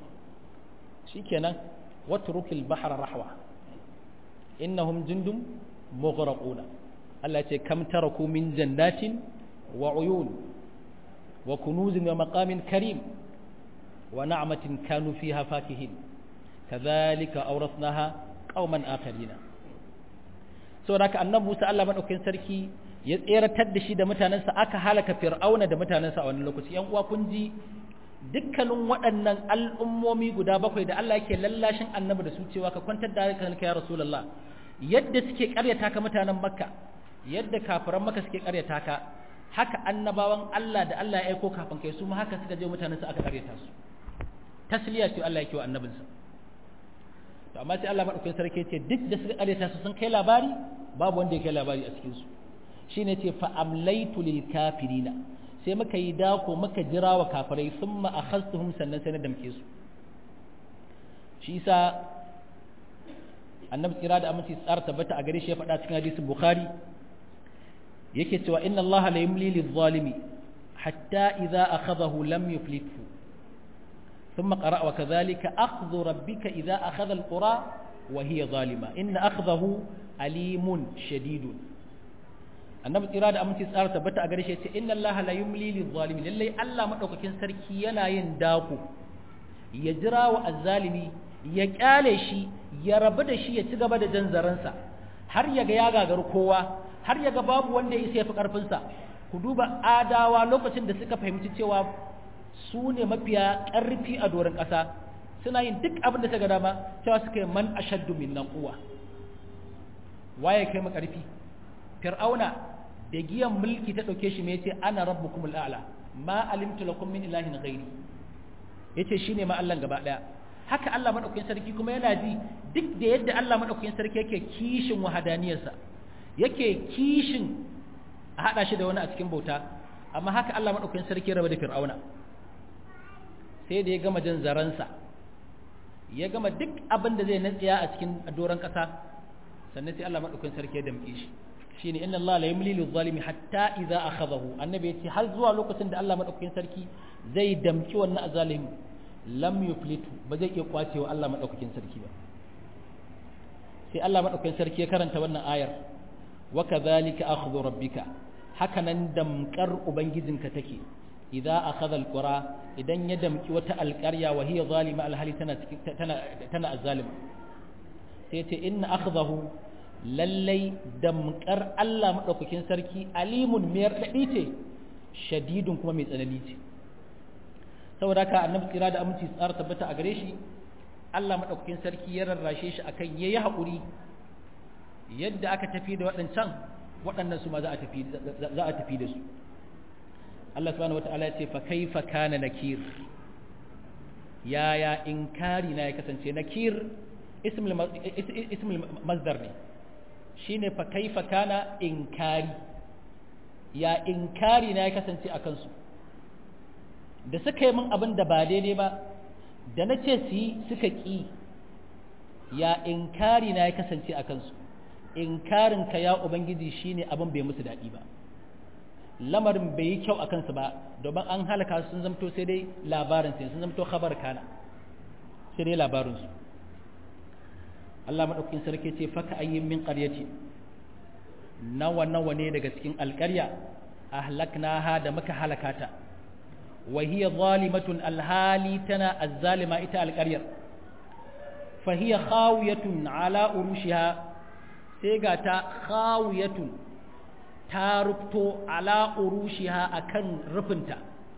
shikenan watrukil bahra rahwa innahum jundum mughraquna Allah ya ce kam taraku min jannatin wa uyun wa kunuzin wa maqamin karim ونعمة كانوا فيها فاكهين كذلك أورثناها قوما آخرين saboda haka annabi Musa Allah madaukakin sarki ya tseratar da shi da mutanensa aka halaka Fir'auna da mutanensa a wannan lokaci yan uwa kun ji dukkanin waɗannan al'ummomi guda bakwai da Allah yake lallashin annabi da su cewa ka kwantar da hankalinka ya Rasulullah yadda suke ƙaryata ka mutanen Makka yadda kafiran Makka suke ƙaryata ka haka annabawan Allah da Allah ya aiko kafin kai su ma haka suka je mutanensa aka ƙaryata su tasliya ce Allah yake wa annabinsa to amma sai Allah madaukakin sarki ce duk da suka kareta su sun kai labari babu wanda ya kai labari a cikin su shine ce fa amlaitu lil kafirina sai muka yi dako muka jira wa kafirai thumma akhadtuhum sannan sai na damke su shi yasa annabi tsira da aminci tsara tabbata a gare shi ya faɗa cikin hadisin bukhari yake cewa inna allaha la yumli lil zalimi hatta idza akhadahu lam yuflithu ثم قرأ وكذلك أخذ ربك إذا أخذ القرى وهي ظالمة إن أخذه أليم شديد annabi tsira da aminci tsara tabbata a gare shi ce inna Allah la yumli lil zalimin lalle Allah madaukakin sarki yana yin dako ya jira wa azzalimi ya kyale shi ya rabu da shi ya ci gaba da jan zaransa har ya ga ya gagaru kowa har ya ga babu wanda ya isa ya fi karfin sa ku duba adawa lokacin da suka fahimci cewa su ne mafiya ƙarfi a doron ƙasa suna yin duk abin da ta ga dama cewa suka yi man ashaddu min nan kuwa waye kai mu ƙarfi fir'auna da giyan mulki ta ɗauke shi mai ce ana rabbukum al'ala ma alimtu lakum min ilahin ghairi yace shine ma Allah gaba daya haka Allah madaukakin sarki kuma yana ji duk da yadda Allah madaukakin sarki yake kishin wahadaniyarsa yake kishin a hada shi da wani a cikin bauta amma haka Allah madaukakin sarki raba da fir'auna sai da ya gama jan zaransa ya gama duk abin da zai natsiya a cikin doron ƙasa sannan sai Allah maɗaukakin sarki ya damƙe shi shine inna Allah la yumli lil zalimi hatta idza akhadahu annabi yace har zuwa lokacin da Allah maɗaukakin sarki zai damƙi wannan azalimi lam yuflitu ba zai iya kwacewa Allah maɗaukakin sarki ba sai Allah maɗaukakin sarki ya karanta wannan ayar wa kadhalika akhdhu rabbika haka nan damƙar ubangijinka take idza akhadha alqura idan ya damki wata alqarya wa hiya zalima alhali tana tana tana azzalima sai ce inna akhdahu lallai damkar Allah madaukakin sarki alimun mai radadi ce shadidun kuma mai tsanani ce saboda haka annabi tsira da aminci tsara tabbata a gare shi Allah madaukakin sarki ya rarrashe shi akan yayi haƙuri yadda aka tafi da waɗancan waɗannan su ma za a tafi za a tafi da su Allah subhanahu wataala ya ce fa kaifa kana nakir yaya inkari na ya kasance nakir ismul ismul masdar ne shine fa kaifa kana inkari ya inkari na ya kasance a kansu da suka yi min abin da ba daidai ba da na ce su yi suka ƙi ya inkari na ya kasance a kansu inkarin ka ya ubangiji shine abin bai musu daɗi ba lamarin bai yi kyau a kansu ba domin an halaka sun zamto sai dai labarin sai sun zamto khabar kana sai dai labarinsu Allah maɗaukakin sarki ce faka ayyin min ƙaryaci nawa nawa ne daga cikin alƙarya ahlaknaha da muka halakata wa hiya zalimatun alhali tana azzalima ita alƙaryar fa hiya khawiyatun ala urushiha sai ga ta khawiyatun ta rufto ala urushiha akan rufinta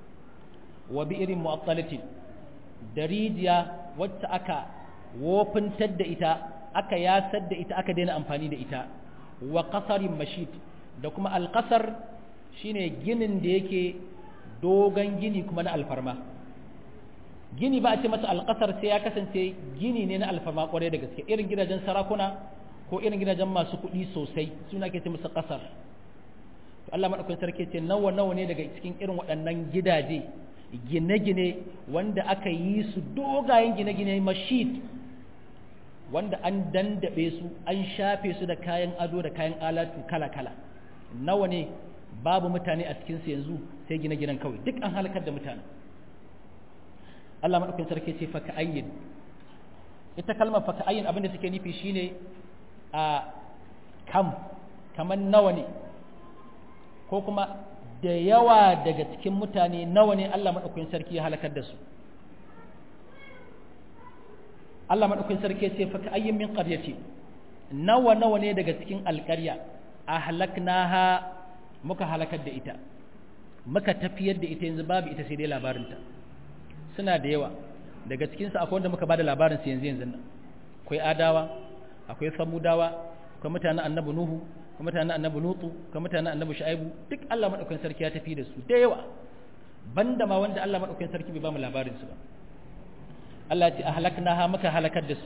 wa bi'irin mu'attalatin da rijiya wacce aka wofintar da ita aka yasar da ita aka daina amfani da ita wa qasarin mashid da kuma alqasar shine ginin da yake dogon gini kuma na alfarma gini ba a ce masa alqasar sai ya kasance gini ne na alfarma kwarai da gaske irin gidajen sarakuna ko irin gidajen masu kuɗi sosai suna ke ce masa qasar to Allah madaukakin sarki ce nawa nawa ne daga cikin irin waɗannan gidaje gine-gine wanda aka yi su dogayen gine-gine mashid wanda an dandabe su an shafe su da kayan ado da kayan alatu kala-kala nawa ne babu mutane a cikinsu yanzu sai gine-ginen kawai duk an halakar da mutane Allah maɗaukin sarki ce faka ayyin ita kalmar faka ayyin abinda suke nufi shine a kam kamar nawa ne ko kuma da yawa daga cikin mutane nawa ne Allah maɗaukin sarki ya halakar da su Allah maɗaukin sarki ce fa ayyin min qaryati nawa nawa ne daga cikin alƙarya ahlaknaha muka halakar da ita muka tafiyar da ita yanzu babu ita sai dai labarinta suna da yawa daga cikin su akwai wanda muka bada labarin su yanzu yanzu nan akwai adawa akwai samudawa akwai mutanen annabi nuhu akwai mutanen annabi lutu akwai mutanen annabi shu'aibu duk Allah maɗaukin sarki ya tafi da su da yawa banda ma wanda Allah maɗaukin sarki bai ba mu labarin su ba Allah ce ahlaknaha muka halakar da su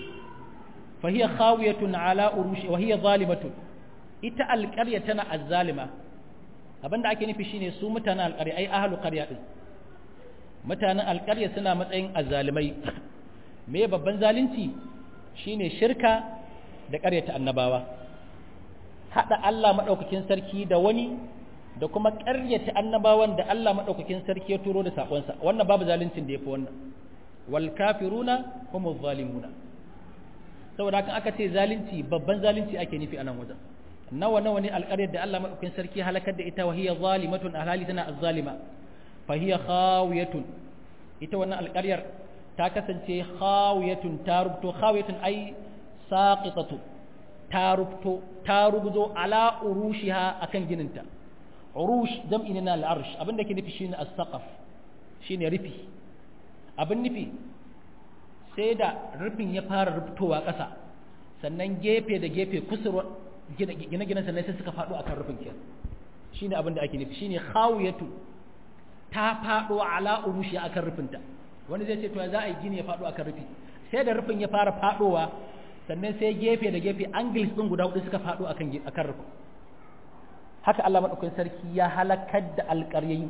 fa hiya khawiyatun ala urushi wa hiya zalimatun ita alqarya tana azzalima abinda ake nufi shine su mutanen alqarya ai ahlu qarya din mutanen alqarya suna matsayin azzalimai me babban zalunci shine shirka da ƙaryata annabawa hada Allah madaukakin sarki da wani da kuma ƙaryata annabawan da Allah madaukakin sarki ya turo da sakonsa wannan babu zaluncin da yafi wannan wal kafiruna humuz zalimuna saboda haka aka ce zalunci babban zalunci ake nufi a nan wajen nawa nawa ne alƙaryar da Allah madaukakin sarki halakar da ita wa hiya zalimatun alhali tana azzalima fa hiya khawiyatun ita wannan alƙaryar ta kasance khawiyatun ta rubto khawiyatun ai saqitatu ta rubto ta rubzo ala urushiha akan gininta urush jam'i ne na al'arsh abinda ke nufi shine as-saqaf shine rufi abin nufi sai da rufin ya fara rubtowa ƙasa sannan gefe da gefe kusurwa gine-ginen sannan sai suka faɗo akan rufin kenan shine abin da ake nufi shine khawiyatu ta faɗo ala urushi akan rufinta wani zai ce to za a yi gini ya faɗo akan rufi sai da rufin ya fara faɗowa sannan sai gefe da gefe angles ɗin guda hudu suka faɗo akan akan rufin haka Allah madaukakin sarki ya halakar da alƙaryayi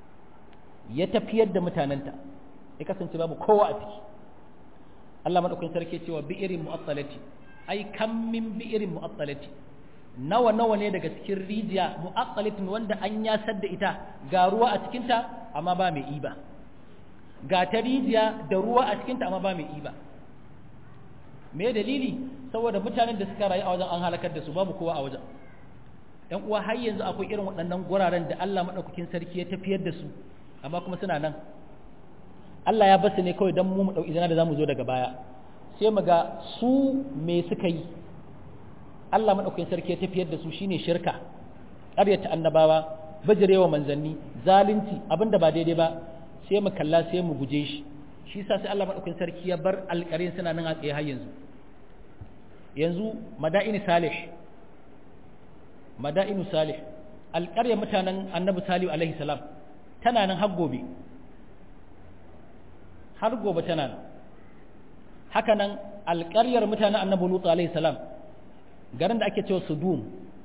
ya tafiyar da mutanenta ya kasance babu kowa a ciki Allah madaukakin sarki cewa bi'irin mu'attalati ai kam min bi'irin mu'attalati nawa nawa ne daga cikin rijiya mu'attalatin wanda an yasar da ita ga ruwa a cikin ta amma ba mai iba ga ta rijiya da ruwa a cikin ta amma ba mai iba me dalili saboda mutanen da suka rayu a wajen an halakar da su babu kowa a wajen ɗan uwa har yanzu akwai irin waɗannan guraren da Allah madaukakin sarki ya tafiyar da su amma kuma suna nan Allah ya basu ne kawai don mu mu ɗauki izina da za mu zo daga baya sai mu ga su me suka yi Allah maɗaukakin sarki ya tafiyar da su shine shirka ƙaryata annabawa bajirewa manzanni zalunci abinda ba daidai ba sai mu kalla sai mu guje shi shi yasa sai Allah maɗaukakin sarki ya bar alƙarin suna nan a tsaye har yanzu yanzu mada'ini salih mada'inu salih alƙaryar mutanen annabi salihu alaihi salam tana nan har gobe har gobe tana nan haka nan alƙaryar mutanen annabi lutu alaihi salam garin da ake cewa sudum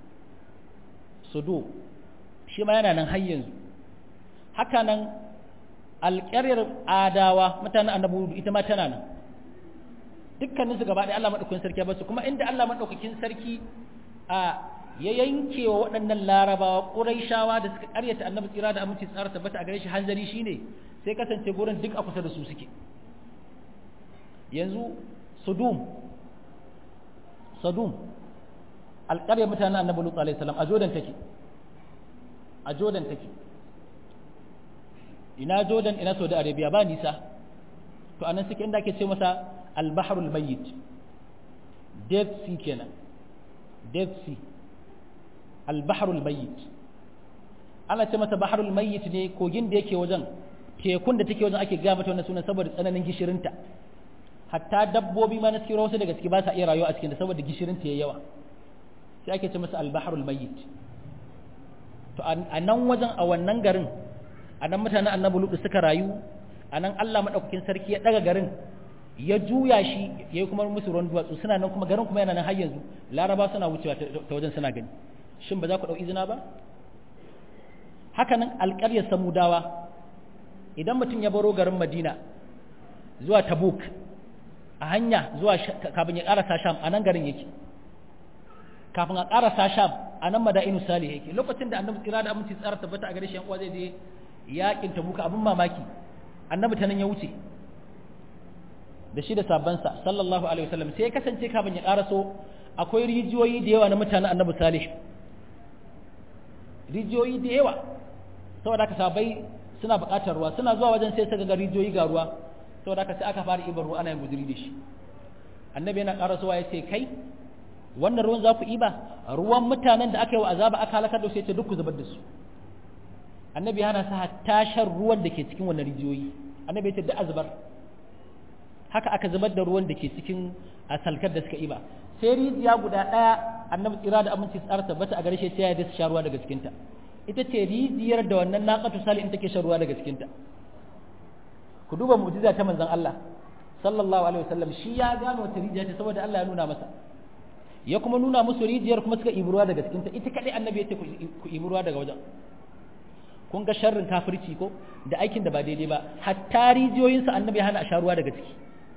sudu shi ma yana nan har yanzu haka nan alƙaryar adawa mutanen annabi hudu ita ma tana nan dukkanin su gaba ɗaya Allah madaukakin sarki ya basu kuma inda Allah madaukakin sarki a ya yanke wa waɗannan larabawa ƙuraishawa da suka ƙaryata annabi tsira da aminci tsara tabbata a gare shi hanzari shine sai kasance gurin duk a kusa da su suke yanzu sudum sadum alƙaryar mutanen annabi lutsu alaihi salam a jordan take a jordan take ina jordan ina saudi arabia ba nisa to anan suke inda ake ce masa al-bahrul mayyit dead sea kenan dead sea al-bahrul mayyit ana ce masa bahrul mayyit ne kogin da yake wajen tekun da take wajen ake ga mata wannan sunan saboda tsananin gishirinta hatta dabbobi ma na cikin wasu daga ciki ba sa iya rayuwa a cikin da saboda gishirinta yayi yawa sai ake ce masa al-bahrul mayyit to a nan wajen a wannan garin a nan mutanen annabi lutu suka rayu a nan Allah madaukakin sarki ya daga garin ya juya shi yayi kuma musu ruwan duwatsu suna nan kuma garin kuma yana nan har yanzu laraba suna wucewa ta wajen suna gani shin ba za ku dau izina ba haka nan alƙaryar samudawa idan mutum ya baro garin madina zuwa tabuk a hanya zuwa kafin ya ƙarasa sham a nan garin yake kafin a ƙarasa sham a nan mada'inu salih yake lokacin da annabi tsira da aminci tsara tabbata a gare shi yan uwa zai je yakin tabuka abin mamaki annabi ta nan ya wuce da shi da sabansa sallallahu alaihi wasallam sai ya kasance kafin ya ƙaraso akwai rijiyoyi da yawa na mutanen annabi salih rijiyoyi da yawa saboda haka sabai suna buƙatar ruwa suna zuwa wajen sai suka ga rijiyoyi ga ruwa saboda haka sai aka fara ibar ruwa ana yin guduri da shi annabi yana ƙarasowa ya ce kai wannan ruwan za ku iba ruwan mutanen da aka yi wa azaba aka halakar da su ya ce duk ku zubar da su annabi hana sa hatta shan ruwan da ke cikin wannan rijiyoyi annabi ya ce duk a zubar haka aka zubar da ruwan da ke cikin a salkar da suka iba sai rijiya guda ɗaya annabi tsira da aminci tsara tabbata a garshe sai ya da su sha ruwa daga cikinta ita ce rijiyar da wannan naqatu salih take shan ruwa daga cikinta ku duba mu'jiza ta manzon Allah sallallahu alaihi wasallam shi ya gano wata rijiya ce saboda Allah ya nuna masa ya kuma nuna musu rijiyar kuma suka ibi ruwa daga cikinta ita kadai annabi ya ce ku ibi ruwa daga wajen kun ga sharrin kafirci ko da aikin da ba daidai ba hatta rijiyoyinsa annabi ya hana a sha ruwa daga ciki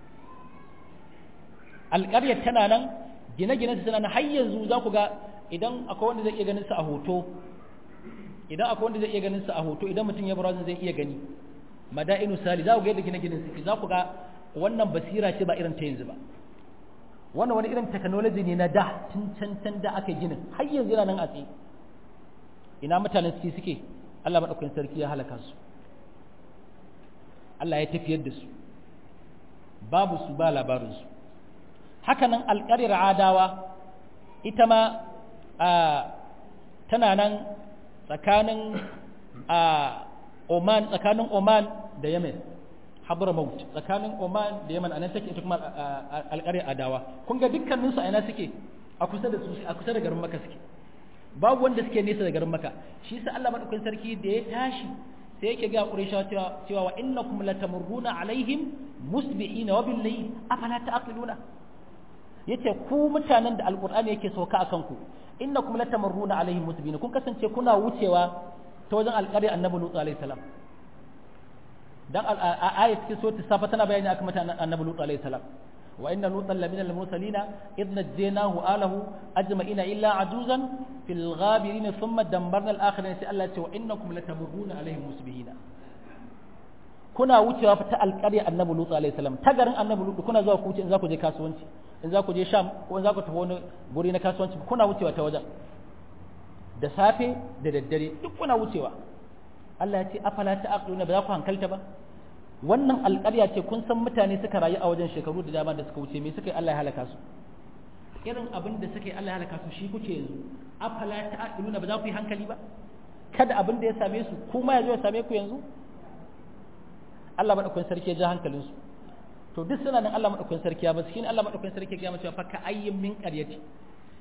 alƙaryar tana nan gine-ginen su tana nan har yanzu za ku ga idan akwai wanda zai iya ganin su a hoto idan akwai wanda zai iya ganin su a hoto idan mutum ya bar zai iya gani mada'inu sali za ku ga yadda gine-ginen su za ku ga wannan basira ce ba irin ta yanzu ba wannan wani irin technology ne na da tun can can da aka ginin har yanzu yana nan a tsaye ina mutanen suke suke Allah maɗaukakin sarki ya halaka su Allah ya tafiyar da su babu su ba labarinsu haka nan alƙarir adawa ita ma tana nan tsakanin Oman tsakanin Oman da Yemen Hadramaut tsakanin Oman da Yemen anan take ita kuma alƙarir adawa kun ga dukkaninsu a ina suke a kusa da su a kusa da garin Makka suke babu wanda suke nesa da garin maka shi sa Allah madaukakin sarki da ya tashi sai yake ga Qurayshawa cewa cewa wa innakum latamurruna alaihim musbi'ina wa bil layl afala ta'qiluna yace ku mutanen da alqur'ani yake sauka akan ku innakum latamurruna alaihim musbi'ina kun kasance kuna wucewa ta wajen alƙari annabi Lut alaihi salam dan ayat cikin sura safa tana bayani akan mutanen annabi Lut alaihi salam وإن لوطا لمن المرسلين إذ نجيناه آله أجمعين إلا عجوزا في الغابرين ثم دمرنا الآخرين سألت وإنكم لتمرون عليهم مسبحين kuna wucewa ta alƙarya annabi Lut alaihi salam ta garin annabi Lut kuna zuwa ku wuce in za ku je kasuwanci in za ku je Sham ko in za ku tafi wani guri na kasuwanci kuna wucewa ta wajen da safe da daddare duk kuna wucewa Allah ya ce afala ta'qiluna ba za ku hankalta ba wannan alƙarya ce kun san mutane suka rayu a wajen shekaru da dama da suka wuce me suka yi Allah ya halaka su irin abin da suka yi Allah ya halaka su shi kuke yanzu afala ta'qiluna ba za ku yi hankali ba kada abin da ya same su kuma ya zo ya same ku yanzu Allah madaukakin sarki ya ja hankalin su to duk suna nan Allah madaukakin sarki ya ba shi Allah madaukakin sarki ya ga cewa fa ka ayyin min qaryati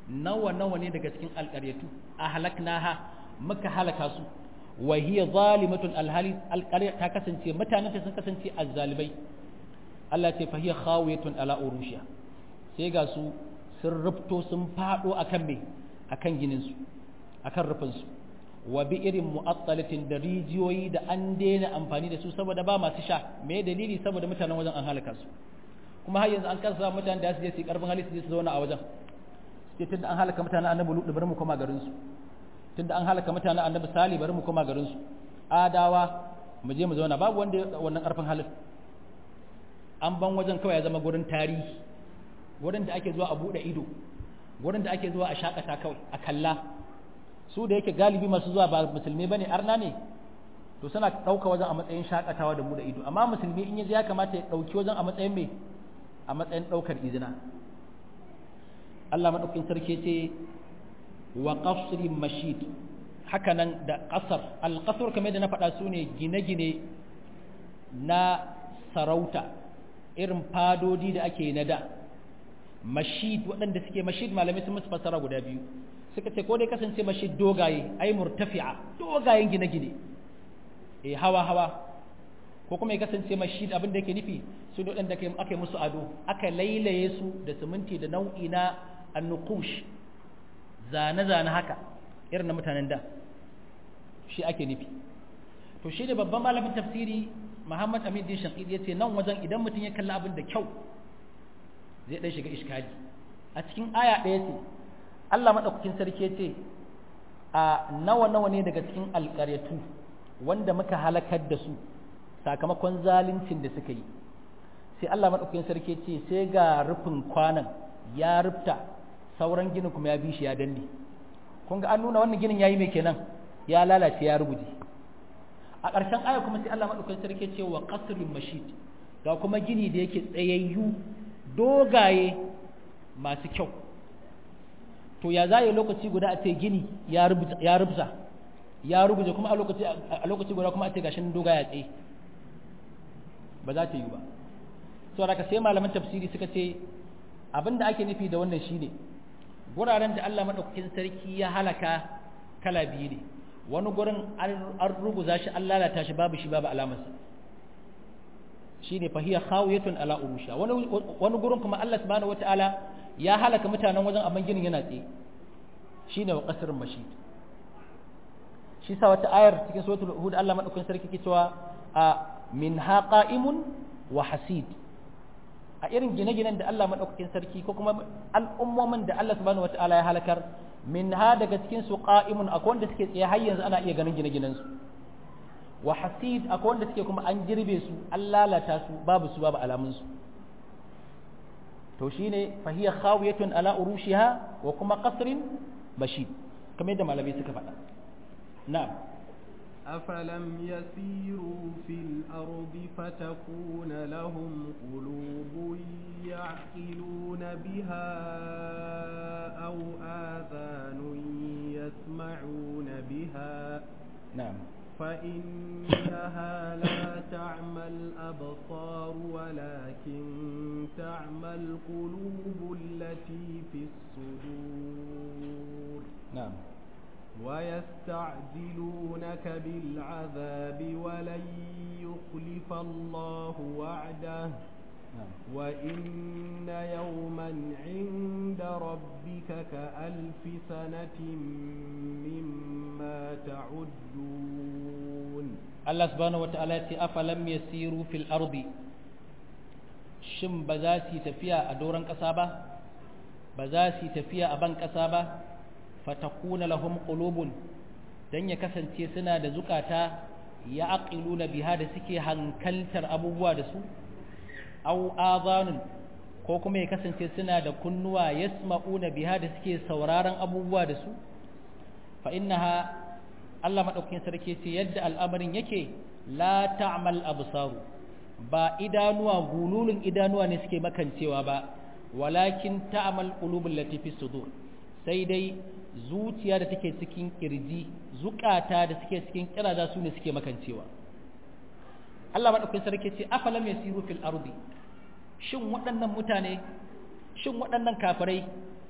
nawa nawa ne daga cikin alƙaryatu ahlaknaha muka halaka su wa hiya zalimatun alhali alqarya ta kasance mutanen ta sun kasance azzalibai Allah ce fa hiya khawiyatun ala urushiha sai ga su sun rufto sun fado akan me akan ginin su akan rufin su wa bi irin mu'attalatin da rijiyoyi da an daina amfani da su saboda ba masu sha me dalili saboda mutanen wajen an halaka su kuma har yanzu an kasa mutanen da su je su karfin hali su je su zauna a wajen sai tunda an halaka mutanen annabi lutu bari mu koma garin su tunda an halaka mutanen annabi sali bari mu koma garin su adawa mu je mu zauna babu wanda wannan karfin halin an ban wajen kawai ya zama gurin tarihi wurin da ake zuwa a bude ido wurin da ake zuwa a shakata kawai a kalla su da yake galibi masu zuwa ba musulmi bane arna ne to suna ɗauka wajen a matsayin shakatawa da bude ido amma musulmi in yaje ya kamata ya ɗauki wajen a matsayin me a matsayin ɗaukar izina Allah maɗaukin sarki ce wa qasrin mashid hakanan da ƙasar alƙasar kamar da na faɗa su ne gine-gine na sarauta irin fadodi da ake na da mashid waɗanda suke mashid malamai sun musu fasara guda biyu suka ce ko dai kasance mashid dogaye ai murtafi'a dogayen gine-gine eh hawa-hawa ko kuma ya kasance mashid abin da yake nufi su ne waɗanda aka yi musu ado aka lailaye su da siminti da nau'i na annukush zane-zane haka irin na mutanen da shi ake nufi to shi da babban malamin tafsiri muhammad amin din shaƙid ya ce nan wajen idan mutum ya kalli abin da kyau zai ɗan shiga iskali a cikin aya ɗaya ce allah maɗaukakin sarki ya ce a nawa-nawa ne daga cikin alƙaryatu wanda muka halakar da su sakamakon zaluncin da suka yi sai Allah maɗaukakin sarki ce sai ga rufin kwanan ya rufta sauran ginin kuma ya bi shi ya danne kun ga an nuna wannan ginin yayi mai kenan ya lalace ya ruguje a ƙarshen aya kuma sai Allah maɗaukakin sarki ce wa qasrin mashid ga kuma gini da yake tsayayyu dogaye masu kyau to ya zai lokaci guda a ce gini ya rubuta ya rubuta ya ruguje kuma a lokaci a lokaci guda kuma a ce gashin doga ya tsaye ba za ta yi ba so da sai malaman tafsiri suka ce abinda ake nufi da wannan shine guraren da Allah madaukakin sarki ya halaka kala biyu ne wani gurin an ruguza shi an lalata shi babu shi babu alamarsa shine fahiya khawiyatun ala urusha wani wani gurin kuma Allah subhanahu wataala ya halaka mutanen wajen amma ginin yana tsaye shine wa qasrun mashid shi sa wata ayar cikin suratul hud Allah madaukakin sarki ke cewa a min qa'imun wa hasid a irin gine-ginen da Allah madaukakin sarki ko kuma al'ummomin da Allah subhanahu wataala ya halakar min ha daga cikin su qa'imun akwai wanda suke tsaye har yanzu ana iya ganin gine-ginen su wa hasid akwai wanda suke kuma an girbe su an lalata su babu su babu alamun su to shine fahiya khawiyatun ala urushiha wa kuma qasrin bashid kamar yadda malamai suka faɗa نعم أفلم يسيروا في الأرض فتكون لهم قلوب يعقلون بها أو آذان يسمعون بها نعم فإنها لا تعمى الأبصار ولكن تعمى القلوب التي في الصدور نعم ويستعجلونك بالعذاب ولن يخلف الله وعده نعم وإن يوما عند ربك كألف سنة مما تعدون Allah subhanahu wata'ala ya ce afalam yasiru fil ardi shin ba za su yi tafiya a doron ƙasa ba ba za su yi tafiya a ban ƙasa ba fatakuna lahum qulubun dan ya kasance suna da zukata ya aqiluna biha da suke hankaltar abubuwa da su aw azanun ko kuma ya kasance suna da kunnuwa yasma'una biha da suke sauraron abubuwa da su fa innaha Allah madaukakin sarki ce yadda al'amarin yake la ta'mal absaru ba idanuwa gululun idanuwa ne suke makancewa ba walakin ta'mal qulubul lati fi sudur sai dai zuciya da take cikin kirji zukata da suke cikin kiraza su ne suke makancewa Allah madaukakin sarki ce afalam yasiru fil ardi shin waɗannan mutane shin waɗannan kafirai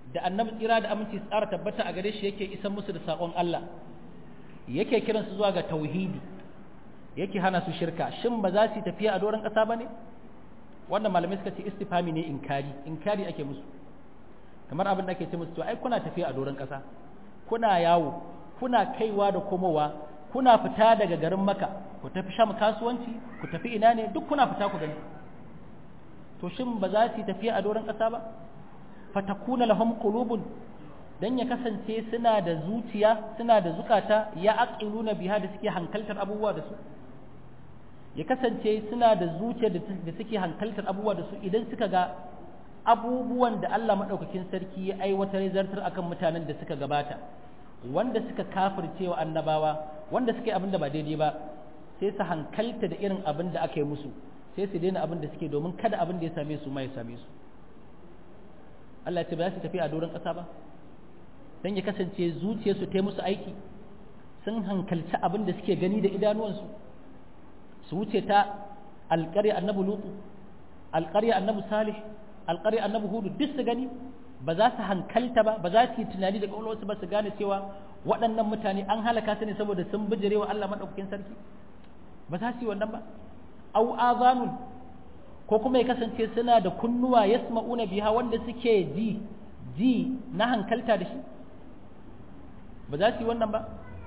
da annabi tsira da aminci tsara tabbata a gare shi yake isan musu da saƙon Allah yake kiransu zuwa ga tauhidi yake hana su shirka shin ba za su tafiya a doron ƙasa ba ne wannan malamai suka ce istifami ne inkari inkari ake musu kamar abin da ake ce musu to ai kuna tafiya a doron ƙasa kuna yawo kuna kaiwa da komowa kuna fita daga garin maka ku tafi sham kasuwanci ku tafi ina ne duk kuna fita ku gani to shin ba za su tafiya a doron ƙasa ba fatakuna lahum qulubun dan ya kasance suna da zuciya suna da zukata ya aqiluna biha da suke hankaltar abubuwa da su ya kasance suna da zuciya da suke hankaltar abubuwa da su idan suka ga abubuwan da Allah madaukakin sarki ya aiwatar zartar akan mutanen da suka gabata wanda suka kafirce wa annabawa wanda suka yi abin da ba daidai ba sai su hankalta da irin abin da aka yi musu sai su daina abin da suke domin kada abin da ya same su ma ya same su Allah ya ce ba za su tafi a doron ƙasa ba don ya kasance zuciyarsu ta musu aiki sun hankalci abin da suke gani da idanuwansu su wuce ta alƙarya annabi lutu alƙarya annabi salih alƙarya annabi hudu duk su gani ba za su hankalta ba ba za su yi tunani da ƙwaƙwalwarsu ba su gane cewa waɗannan mutane an halaka su ne saboda sun bijirewa Allah maɗaukakin sarki ba za su yi wannan ba au azanun ko kuma ya kasance suna da kunnuwa yasma'una biha wanda suke ji ji na hankalta da shi ba za su yi wannan ba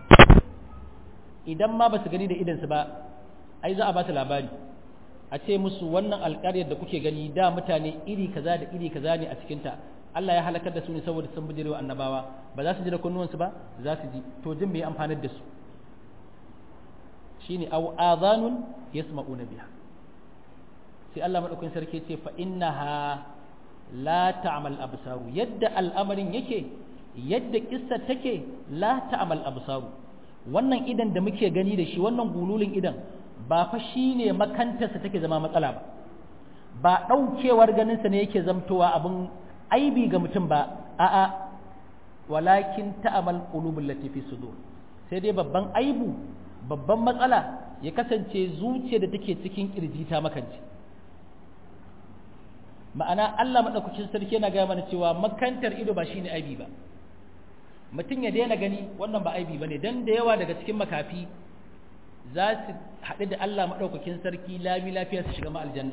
idan ma ba su gani da idansu ba ai za a ba su labari a ce musu wannan alƙaryar da kuke gani da mutane iri kaza da iri kaza ne a cikinta Allah ya halakar da su ne saboda sun bijirewa annabawa ba za su ji da kunnuwansu ba za su ji to jin mai amfanar da su shine aw adhanun yasma'una biha sai Allah madaukakin sarki ce fa innaha la ta'mal absaru yadda al'amarin yake yadda kissa take la ta'mal absaru wannan idan da muke gani da shi wannan gululin idan ba fa shine makantarsa take zama matsala ba ba daukewar ganinsa ne yake zamtowa abin aibi ga mutum ba a'a walakin ta'mal qulubul lati fi sudur sai dai babban aibu babban matsala ya kasance zuciya da take cikin kirji ta makance ma'ana Allah maɗaukacin sarki yana gaya mana cewa makantar ido ba shine aibi ba mutum ya daina gani wannan ba aibi bane dan da yawa daga cikin makafi za su haɗu da Allah maɗaukakin sarki lami lafiya su shiga aljanna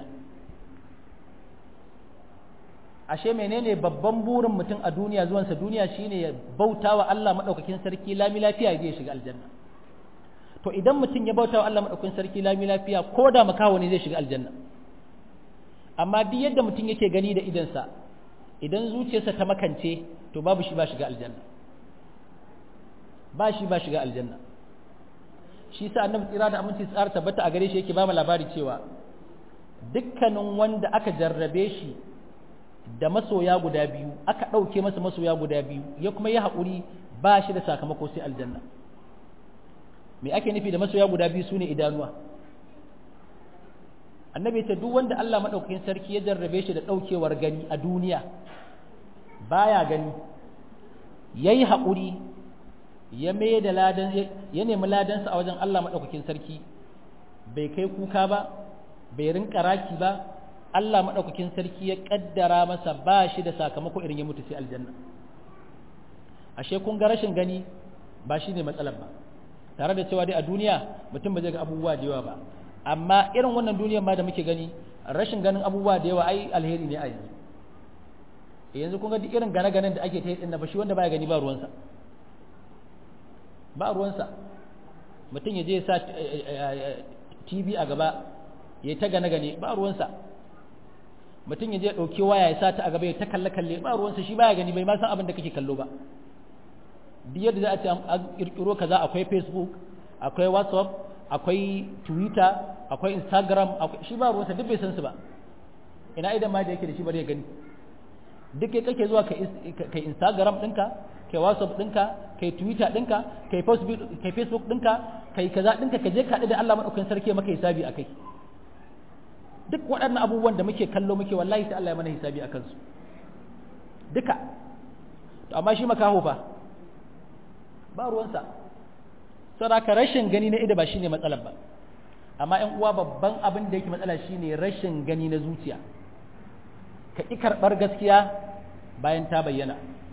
ashe menene babban burin mutum a duniya zuwansa duniya shine ya bauta wa Allah maɗaukakin sarki lami lafiya ya je shiga aljanna to idan mutum ya bauta wa Allah maɗaukakin sarki lami lafiya ko da makaho ne zai shiga aljanna amma duk yadda mutum yake gani da idansa idan zuciyarsa ta makance to babu shi ba shiga aljanna ba shi ba shiga aljanna shi sa annabi tsira da aminci tsara tabbata a gare shi yake ba mu labari cewa dukkanin wanda aka jarrabe shi da masoya guda biyu aka ɗauke masa masoya guda biyu ya kuma yi haƙuri ba shi da sakamako sai aljanna me ake nufi da masoya guda biyu sune idanuwa annabi ta duk wanda Allah madaukakin sarki ya jarrabe shi da daukewar gani a duniya baya gani yayi haƙuri ya mai da ladan ya nemi ladansa a wajen Allah madaukakin sarki bai kai kuka ba bai rinka raki ba Allah madaukakin sarki ya kaddara masa ba shi da sakamako irin ya mutu sai aljanna ashe kun ga rashin gani ba shine matsalar ba tare da cewa dai a duniya mutum ba zai ga abubuwa da yawa ba amma irin wannan duniyar ma da muke gani rashin ganin abubuwa da yawa ai alheri ne a yanzu yanzu kun ga duk irin gane-ganen da ake ta yi dinna ba shi wanda baya gani ba ruwansa ba ruwansa mutum ya je ya sa TV a gaba ya ta gane-gane ba ruwansa mutum ya je ɗauki waya ya sa ta a gaba ya ta kalle-kalle ba ruwansa shi baya gani bai ma san abin da kake kallo ba duk yadda za a ce an kirkiro kaza akwai facebook akwai whatsapp akwai twitter akwai instagram shi ba ruwansa duk bai san su ba ina idan ma da yake da shi bari ya gani duk kai kake zuwa kai instagram ɗinka kai whatsapp ɗinka kai twitter ɗinka kai facebook ɗinka kai kaza ɗinka ka je ka da Allah maɗaukakin sarki maka hisabi a kai duk waɗannan abubuwan da muke kallo muke wallahi sai Allah ya mana hisabi a kansu duka to amma shi makaho fa ba ruwansa saraka rashin gani na ido ba shine matsalar ba amma ƴan uwa babban abin da yake matsala shine rashin gani na zuciya ka ƙi karɓar gaskiya bayan ta bayyana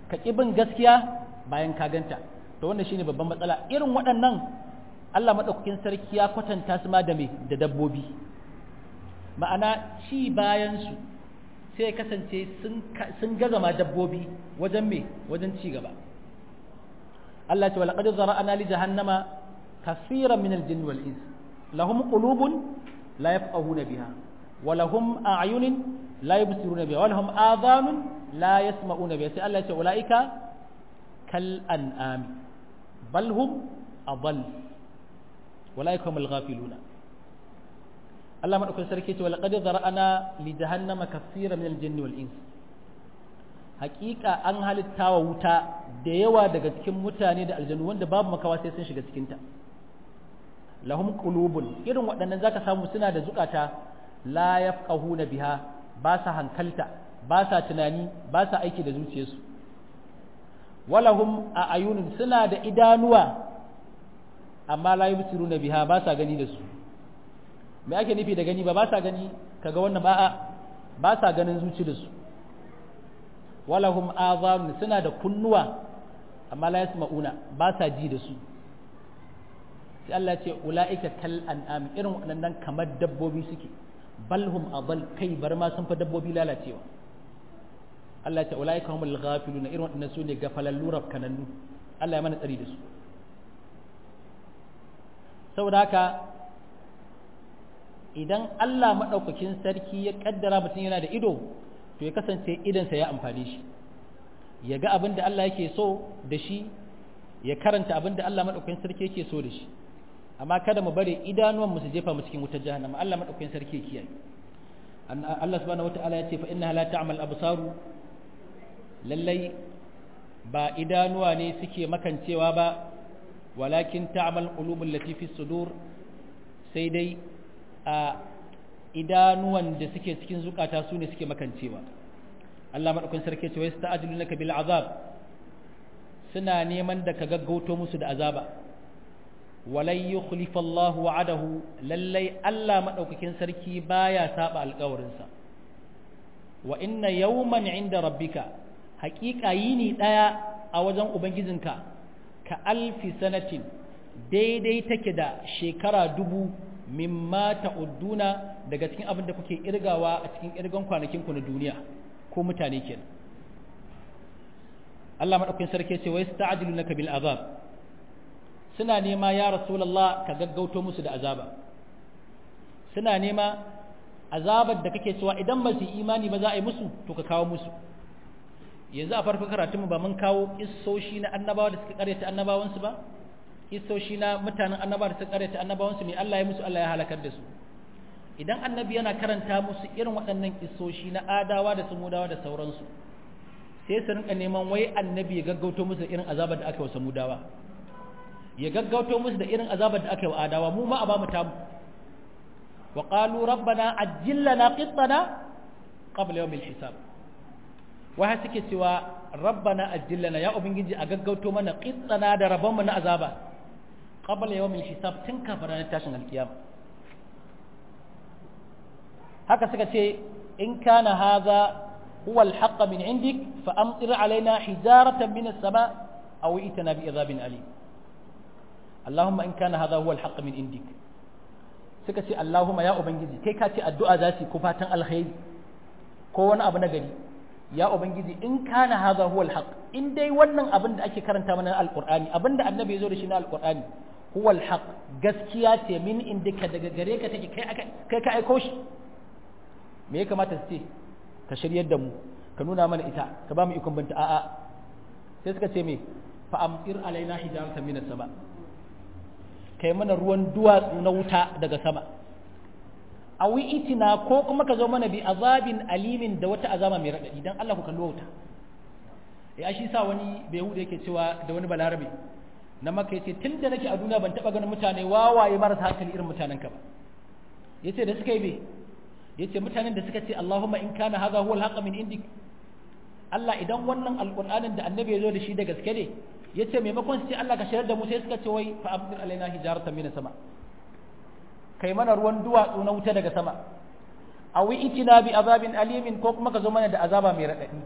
ka ƙi bin gaskiya bayan ka ganta to wannan shine babban matsala irin waɗannan Allah maɗaukakin sarki ya kwatanta su ma da me da dabbobi ma'ana ci bayan su sai ya kasance sun gaza ma dabbobi wajen me wajen ci gaba Allah ce walaqad zara'ana li jahannama kaseeran min al-jinni wal ins lahum qulubun la yafqahuna biha wa lahum a'yunun la yubsiruna biha wa lahum adhanun la yasma'una biha sai Allah ya ce ulaika kal an'ami bal hum adall ulaika humul ghafiluna Allah madaukakin sarki ce walaqad zara'ana li jahannama kaseeran min al-jinni wal ins hakika an halitta wa wuta da yawa daga cikin mutane da aljanu wanda babu makawa sai sun shiga cikinta lahum qulubun irin waɗannan zaka samu suna da zukata la yafqahuna biha ba sa hankalta ba sa tunani ba sa aiki da zuciyarsu walahum a ayunun suna da idanuwa amma la yubsiruna biha ba sa gani da su me ake nufi da gani ba ba sa gani kaga wannan ba ba sa ganin zuci da su walahum azanun suna da kunnuwa amma la yasma'una ba sa ji da su sai Allah ce ula'ika kal an'am irin waɗannan kamar dabbobi suke balhum adal kai bar ma sun fa dabbobi lalacewa Allah ce ula'ika humul ghafiluna irin waɗannan su ne gafalallu rafkanannu Allah ya mana tsari da su saboda haka idan Allah maɗaukakin sarki ya kaddara mutum yana da ido to ya kasance idansa ya amfani shi ya ga abin da Allah yake so da shi ya karanta abin da Allah maɗaukakin sarki yake so da shi amma kada mu bari idanuwan mu su jefa mu cikin wutar jahannama Allah maɗaukakin sarki ya kiyaye Allah subhanahu wata'ala ya ce fa innaha la ta'mal absaru lallai ba idanuwa ne suke makancewa ba walakin ta'mal qulubul lati fi sudur sai dai a idanuwan da suke cikin zukata su ne suke makancewa Allah maɗaukin sarki ce wai sta'ajilunaka bil azab suna neman da ka gaggauto musu da azaba walai yukhlifa Allah wa'adahu lallai Allah maɗaukakin sarki baya saba alƙawarinsa wa inna yawman inda rabbika haƙiƙa yini ɗaya a wajen ubangijinka ka alfi sanatin daidai take da shekara dubu mimma ta'udduna daga cikin abin da kuke irgawa a cikin irgan kwanakin ku na duniya ko mutane kenan Allah madaukakin sarki ce wai sta'jilunaka bil azab suna nema ya rasulullah ka gaggauto musu da azaba suna nema azabar da kake cewa idan ba su imani ba za a yi musu to ka kawo musu yanzu a farko karatunmu ba mun kawo kissoshi na annabawa da suka karyata annabawansu ba kissoshi na mutanen annaba da suka karyata annabawansu ne Allah ya musu Allah ya halakar da su idan annabi yana karanta musu irin waɗannan kissoshi na adawa da samudawa da sauransu sai su rinka neman wai annabi ya gaggauto musu irin azabar da aka yi wa samudawa ya gaggauto musu da irin azabar da aka yi wa adawa mu ma a ba mu tamu wa qalu rabbana ajjil lana qittana qabla yawm al-hisab wai suke cewa rabbana ajjil lana ya ubangiji a gaggauto mana qittana da rabon mu na azaba qabla yawm al-hisab tun kafin ranar tashin alkiyama haka suka ce in kana hadha huwa al-haqq min indik fa amtir alaina hijaratan min as-sama aw itana bi adhabin alim Allahumma in kana hadha huwa al-haqq min indik suka ce Allahumma ya ubangiji kai ka ce addu'a za su ko fatan alkhairi ko wani abu na gari ya ubangiji in kana hadha huwa al-haqq in dai wannan abin da ake karanta mana al-Qur'ani abin da annabi ya zo da shi na al-Qur'ani huwa al-haqq gaskiya ce min indika daga gare ka take kai kai ka aiko shi me ya kamata su ce ka shiryar da mu ka nuna mana ita ka ba mu ikon binta a'a sai suka ce me fa amtir alaina hijaratan minas sama kai mana ruwan duwatsu na wuta daga sama awi itina ko kuma ka zo mana bi azabin alimin da wata azama mai radadi dan Allah ku kallo wuta ya shi sa wani bai hude yake cewa da wani balarabe na maka yace tunda nake a duniya ban taba ganin mutane wawaye marasa hankali irin mutanen ka ba yace da suka yi be yace mutanen da suka ce Allahumma in kana hadha huwa al min indik Allah idan wannan alqur'anin da annabi ya zo da shi da gaske ne yace maimakon su ce Allah ka shayar da mu sai suka ce wai fa abdir alaina hijaratan min sama kai mana ruwan duwatsu na wuta daga sama awi itina bi azabin alimin ko kuma ka zo mana da azaba mai radadi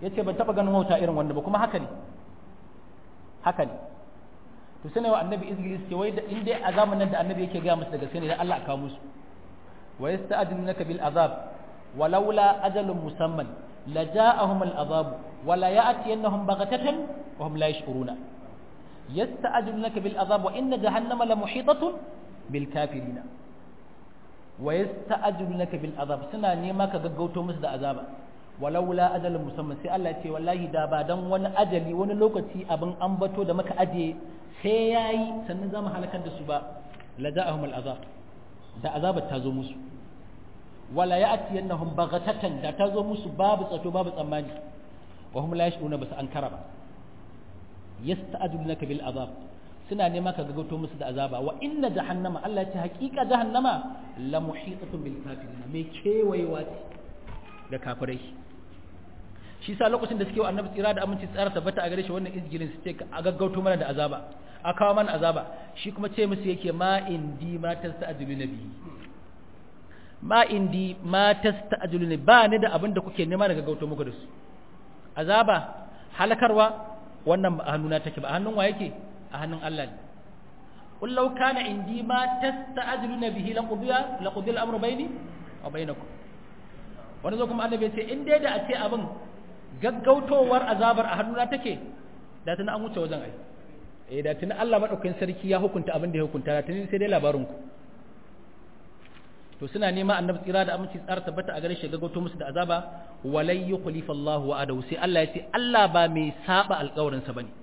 yace ban taba ganin wauta irin wanda ba kuma haka ne haka ne to sai wa annabi izgilis ce wai in dai a zamanin da annabi yake gaya musu daga sai ne dan Allah ka musu wa yasta'dilunaka bil azab walaula ajalun musamman laja'ahum al azab wala ya'tiyannahum baghatatan wa hum la yash'uruna yasta'dilunaka bil azab wa inna jahannama la muhitatun bil kafirina wa yasta'dilunaka bil azab suna nema ka gaggauto musu da azaba walaula ajalin musamman sai Allah ya ce wallahi da ba dan wani ajali wani lokaci abin ambato da muka aje sai yayi sannan zamu halakar da su ba la ja'ahum al'azab da azabar ta zo musu wala ya'tiyannahum baghatatan da ta zo musu babu tsato babu tsammani wa hum la yash'una basu ankara ba yasta'dunaka bil azab suna nema ka gagoto musu da azaba wa inna jahannama Allah ya ce hakika jahannama la muhitatun bil kafirin mai kewayewa ce da kafirai shi sa lokacin da suke wa annabi tsira da aminci tsara tabbata a gare shi wannan izgilin su ce a gaggauto mana da azaba a kawo mana azaba shi kuma ce musu yake ma indi ma tasta'jilu nabi ma indi ma tasta'jilu nabi ba ni da abin da kuke nema daga gaggauto muku da su azaba halakarwa wannan ba a hannuna take ba a hannun wa yake a hannun Allah ne qul law kana indi ma tasta'jiluna bihi laqudiya laqudiya al-amru bayni wa bainakum wani zo kuma annabi ya ce in dai da a ce abin gaggautowar azabar a hannuna take da tuni an wuce wajen ai eh da tuni Allah madaukakin sarki ya hukunta abin da ya hukunta da tuni sai dai labarin ku to suna nema annabi tsira da aminci tsara tabbata a gare shi gaggauto musu da azaba walai yukhlifa Allah wa'adahu sai Allah ya ce Allah ba mai saba alƙawarin sa bane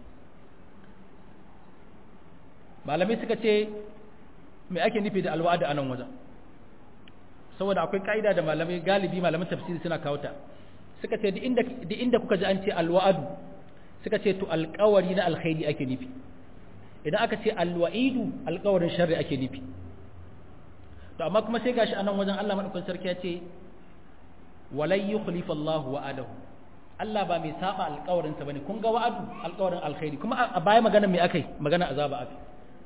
malamai suka ce me ake nufi da alwa'ada a nan wajen saboda akwai ka'ida da malamai galibi malaman tafsiri suna kawo ta suka ce duk inda kuka ji an ce alwa'adu suka ce to alƙawari na alkhairi ake nufi idan aka ce alwa'idu alƙawarin sharri ake nufi to amma kuma sai gashi anan wajen Allah madaukakin sarki ya ce walai yukhlifa Allahu wa'adahu Allah ba mai saba alƙawarin sa bane kun ga wa'adu alƙawarin alkhairi kuma a baya magana me akai magana azaba akai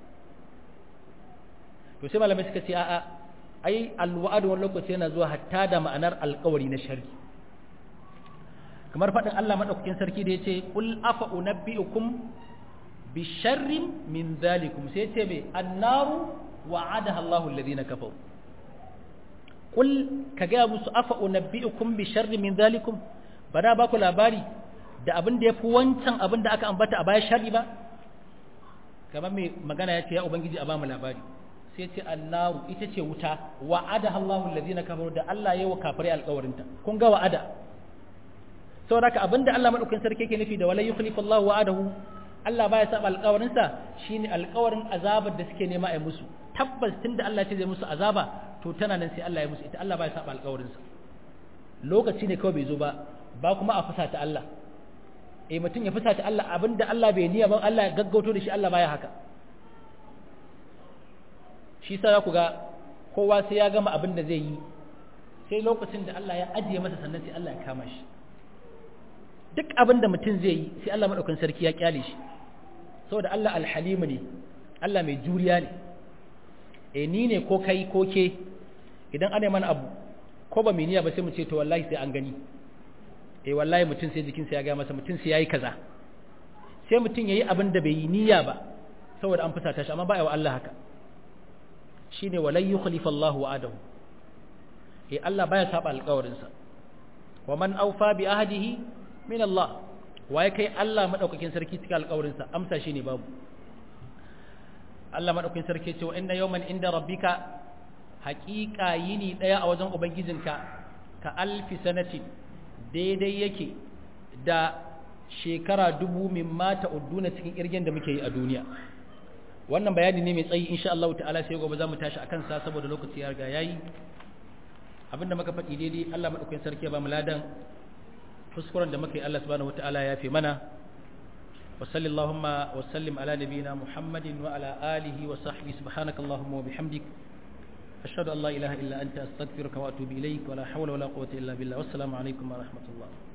to sai malamai suka ce a'a ai alwa'adu wani lokaci yana zuwa hatta da ma'anar alƙawari na sharri kamar faɗin Allah madaukakin sarki da yace qul afa unabbiukum bi sharrin min dhalikum sai yace me annaru wa'adaha Allahu alladhina kafaru qul kaga musu afa unabbiukum bi sharrin min dhalikum bana ba ku labari da abin da yafi wancan abin da aka ambata a baya sharri ba kamar mai magana yace ya ubangiji a ba mu labari sai ce annaru ita ce wuta wa'ada Allahu allazina kafaru da Allah yayi wa kafirai alƙawarinta kun ga wa'ada saboda haka abinda Allah madaukakin sarki yake nufi da walai yukhlifu Allahu wa'adahu Allah baya saba alƙawarinsa shine alƙawarin azabar da suke nema a musu tabbas tunda Allah ya ce zai musu azaba to tana nan sai Allah ya musu ita Allah baya saba alƙawarinsa lokaci ne kawai bai zo ba ba kuma a fusata Allah eh mutum ya fusata Allah abinda Allah bai niyya ba Allah ya gaggauto da shi Allah baya haka shi sa za ku ga kowa sai ya gama abin da zai yi sai lokacin da Allah ya ajiye masa sannan sai Allah ya kama shi duk abin da mutum zai yi sai Allah maɗaukan sarki ya kyale shi saboda Allah alhalimu ne Allah mai juriya ne e ni ne ko kai ko ke idan ana mana abu ko ba mai niyya ba sai mu ce to wallahi sai an gani e wallahi mutum sai jikinsa ya gaya masa mutum sai yayi kaza sai mutum yayi abin da bai yi niyya ba saboda an fusata shi amma ba wa Allah haka shine walai yukhlifa Allahu wa'adahu eh Allah baya saba alƙawarinsa wa man awfa bi ahdihi min Allah waye kai Allah madaukakin sarki cikin alƙawarinsa amsa shine babu Allah madaukakin sarki ce wa inna yawman inda rabbika haqiqa yini daya a wajen ubangijinka ka alfi sanati daidai yake da shekara dubu min mata udduna cikin irgen da muke yi a duniya wannan bayani ne mai tsayi insha Allah ta'ala sai gobe za mu tashi akan sa saboda lokaci ya riga yayi abinda muka faɗi daidai Allah madaukakin sarki ya ba mu ladan kuskuren da muka yi Allah subhanahu wataala ya fi mana wa sallallahu wa sallim ala nabiyyina Muhammadin wa ala alihi wa sahbihi subhanaka allahumma wa bihamdik ashhadu an la ilaha illa anta astaghfiruka wa atubu ilaik wa la hawla wa la quwwata illa billah wassalamu alaikum wa rahmatullah